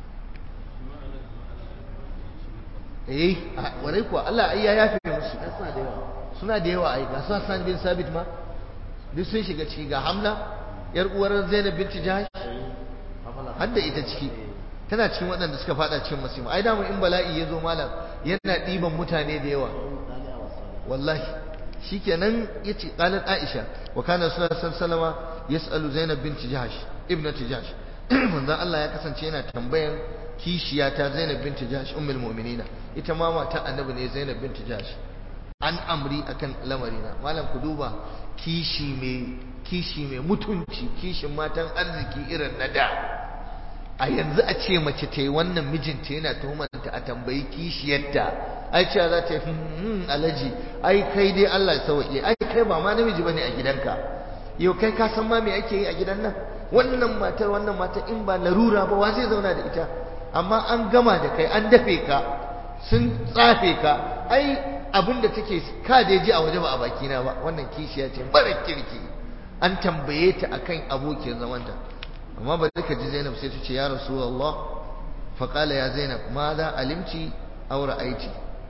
eh warai kuwa Allah ai ya yafe musu suna da yawa ai ga su Hassan bin Sabit ma duk sun shiga ciki ga Hamna yar uwar Zainab binti Jahash har da ita ciki tana cikin waɗanda suka fada cikin masifa ai damu in bala'i ya zo malam yana ɗiban mutane da yawa wallahi shikenan yace qalat Aisha wa kana sallallahu sallama yas'alu Zainab binti Jahash ibnati Jahash manzon Allah ya kasance yana tambayan kishiya ta Zainab binti Jahash ummul mu'minina ita ma mata annabi ne Zainab binti Jahash an amri akan lamarina malam ku duba kishi mai kishi mai mutunci kishin matan arziki irin na da a yanzu a ce mace ta yi wannan mijinta yana tuhumanta a tambayi kishiyarta ai cewa za ta yi alaji ai kai dai Allah ya sauke ai kai ba ma namiji bane a gidanka yau kai ka san ma me ake yi a gidan nan wannan matar wannan matar in ba larura ba wa zai zauna da ita amma an gama da kai an dafe ka sun tsafe ka ai abin da take ka da ji a waje ba a bakina ba wannan kishiya ce mara kirki an tambaye ta akan abokin zamanta amma ba duka ji Zainab sai ta ce ya Rasulullah fa qala ya Zainab ma za alimci aw ra'aiti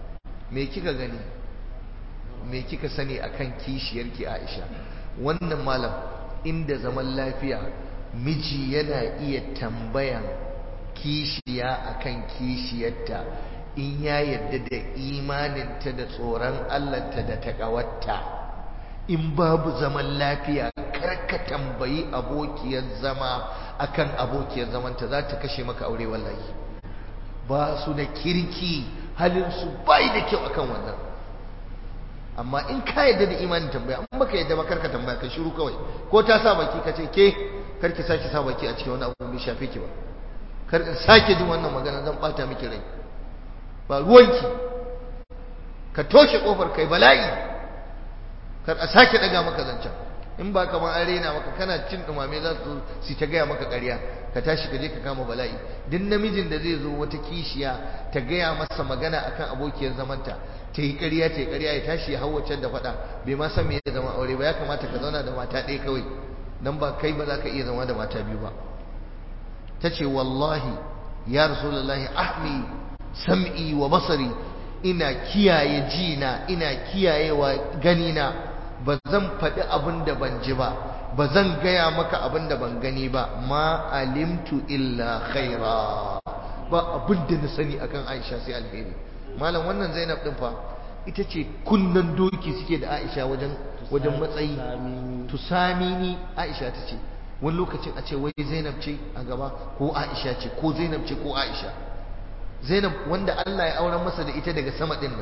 me kika gani me kika sani akan kishiyarki Aisha wannan malam inda zaman lafiya miji yana iya tambayan kishiya akan kishiyarta in ya yadda da imaninta da tsoron Allahnta da takawarta in babu zaman lafiya karka tambayi abokiyar zama akan abokiyar zamanta za ta kashe maka aure wallahi ba su da kirki halinsu bai da kyau akan wannan amma in ka yadda da imanin tambaya in baka yadda ba karka tambaya ka shiru kawai ko ta sa baki ka ce ke karki sake sa baki a cikin wani abu bai shafe ki ba kar in sake jin wannan magana zan bata miki rai ba ruwanki ka toshe kofar kai bala'i kar a sake daga maka zancen in ba kamar an rena maka kana cin dumame za su su ta gaya maka ƙarya ka tashi ka je ka kama bala'i duk namijin da zai zo wata kishiya ta gaya masa magana akan abokiyar zamanta ta yi ƙarya ta yi ƙarya ya tashi ya hau da faɗa bai ma san me ya zama aure ba ya kamata ka zauna da mata ɗaya kawai dan ba kai ba za ka iya zama da mata biyu ba ta ce wallahi ya rasulullahi ahmi sam'i wa basari ina kiyaye jina ina kiyayewa ganina ba zan faɗi abin da ban ji ba ba zan gaya maka abin da ban gani ba ma alimtu illa khaira ba abin da na sani akan Aisha sai alheri malam wannan Zainab din fa ita ce kunnan doki suke da Aisha wajen wajen matsayi tusamini Aisha ta ce wani lokacin a ce wai Zainab ce a gaba ko Aisha ce ko Zainab ce ko Aisha Zainab wanda Allah ya auren masa da ita daga sama din nan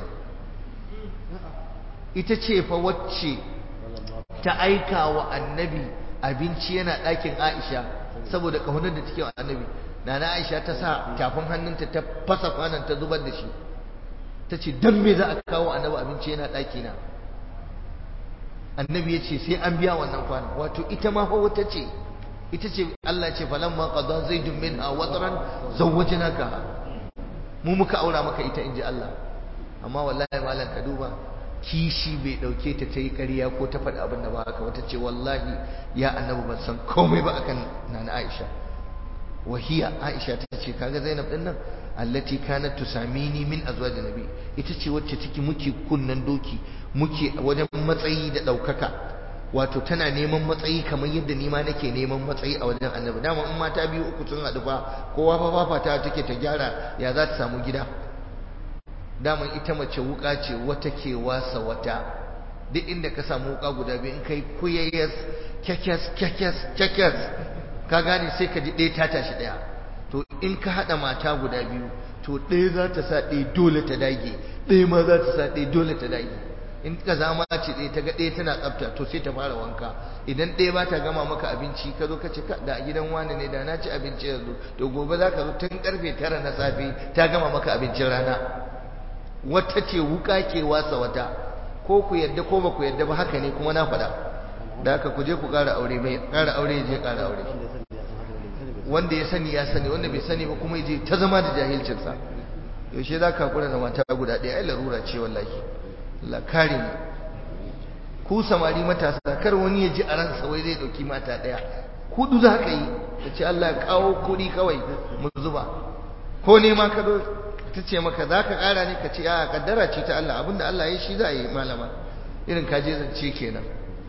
ita ce fa wacce ta aika wa annabi abinci yana ɗakin Aisha saboda ƙaunar da take wa annabi nana Aisha ta sa tafin hannunta ta fasa kwanan ta zubar da shi ta ce dan me za a kawo annabi abinci yana ɗaki na annabi ya ce sai an biya wannan kwanan wato ita ma fa wata ce ita ce Allah ce falamma qada zaidun minha watran zawwajnaka mu muka aura maka ita inji Allah amma wallahi malam ka duba kishi bai dauke ta ta yi ƙarya ko ta faɗi abin da ba haka wata ce wallahi ya annabi ban san komai ba akan nana Aisha wahiya Aisha ta ce kaga Zainab din nan allati kanat tusamini min azwajin nabi ita ce wacce take muke kunnan doki muke wajen matsayi da daukaka wato tana neman matsayi kamar yadda ni ma nake neman matsayi a wajen annabi dama in mata biyu uku sun haɗu fa kowa fa fafata take ta gyara ya za ta samu gida daman ita mace wuka ce wata ke wasa wata duk inda ka samu wuka guda biyu in kai kuyayyas kyakkyas kyakkyas kyakkyas ka gane sai ka ji ɗaya ta tashi ɗaya to in ka haɗa mata guda biyu to ɗaya za ta sa ɗaya dole ta dage ɗaya ma za ta sa ɗaya dole ta dage in ka zama ce ɗaya ta ga ɗaya tana tsafta to sai ta fara wanka idan ɗaya ba ta gama maka abinci ka zo ka ce da a gidan wani ne da na ci abinci yanzu to gobe za ka zo tun karfe tara na safe ta gama maka abincin rana wata ce wuka ke wasa wata ko ku yadda ko ba ku yadda ba haka ne kuma na faɗa da haka ku je ku ƙara aure mai ƙara aure je ƙara aure wanda ya sani ya sani wanda bai sani ba kuma je ta zama da jahilcinsa yaushe za ka kula da mata guda ɗaya ai larura ce wallahi Allah kare mu ku samari matasa kar wani ya ji a ransa wai zai ɗauki mata ɗaya kudu za ka yi ka ce Allah ya kawo kuɗi kawai mu zuba ko nema ka zo ta ce maka za ka ƙara ne ka ce a kaddara ce ta Allah abinda Allah ya shi za a yi malama irin ka je zance kenan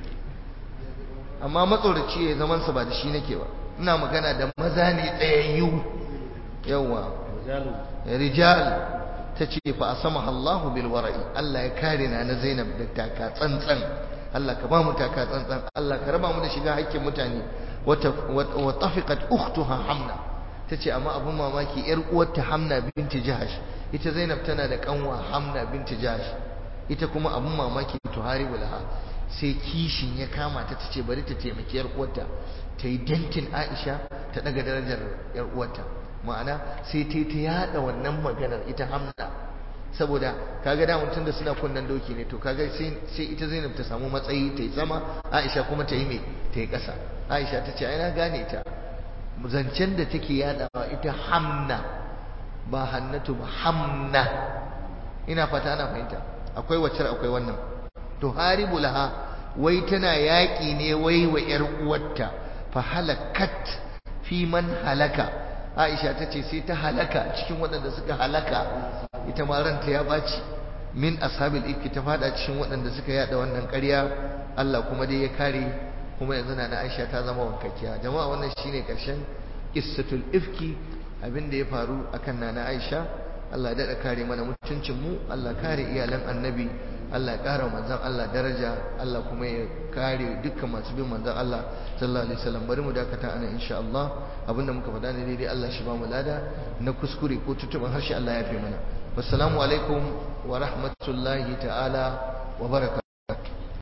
amma matsoraci ya zaman sa ba da shi nake ba ina magana da maza ne tsayayyu yawa rijal ta ce fa asama Allahu bil wara'i Allah ya kare na na Zainab da taka tsantsan Allah ka ba mu taka tsantsan Allah ka raba mu da shiga hakkin mutane wa tafiqat ukhtuha Hamna tace amma abun mamaki yar uwarta Hamna binti Jahash ita Zainab tana da kanwa Hamna binti Jahash ita kuma abun mamaki tuharibu laha sai kishin ya kama ta tace bari ta taimaki yar uwarta ta yi dentin Aisha ta daga darajar yar uwarta ma'ana sai ta ta yada wannan maganar ita Hamna saboda kaga da mutum da suna kunnan doki ne to kaga sai sai ita Zainab ta samu matsayi ta yi sama Aisha kuma ta yi me ta yi ƙasa Aisha ta ce ai na gane ta zancen da take yadawa ita Hamna ba Hannatu ba Hamna ina fata ana fahimta akwai wacce akwai wannan to haribu laha wai tana yaƙi ne wai wa ƴar uwarta fa halakat fi man halaka Aisha ta ce sai ta halaka cikin waɗanda suka halaka ita ma ranta ya ɓaci min ashabil ifki ta fada cikin waɗanda suka yada wannan ƙarya Allah kuma dai ya kare kuma yanzu na Aisha ta zama wankakkiya jama'a wannan shine karshen qissatul ifki abin da ya faru akan nana Aisha Allah ya daɗa kare mana mutuncin mu Allah kare iyalan annabi Allah ya kara manzon Allah daraja Allah kuma ya kare dukkan masu bin manzon Allah sallallahu alaihi wasallam bari mu dakata ana insha Allah abinda muka faɗa ne daidai Allah shi ba mu lada na kuskure ko tutuban harshe Allah ya fi mana wassalamu alaikum wa rahmatullahi ta'ala wa barakatuh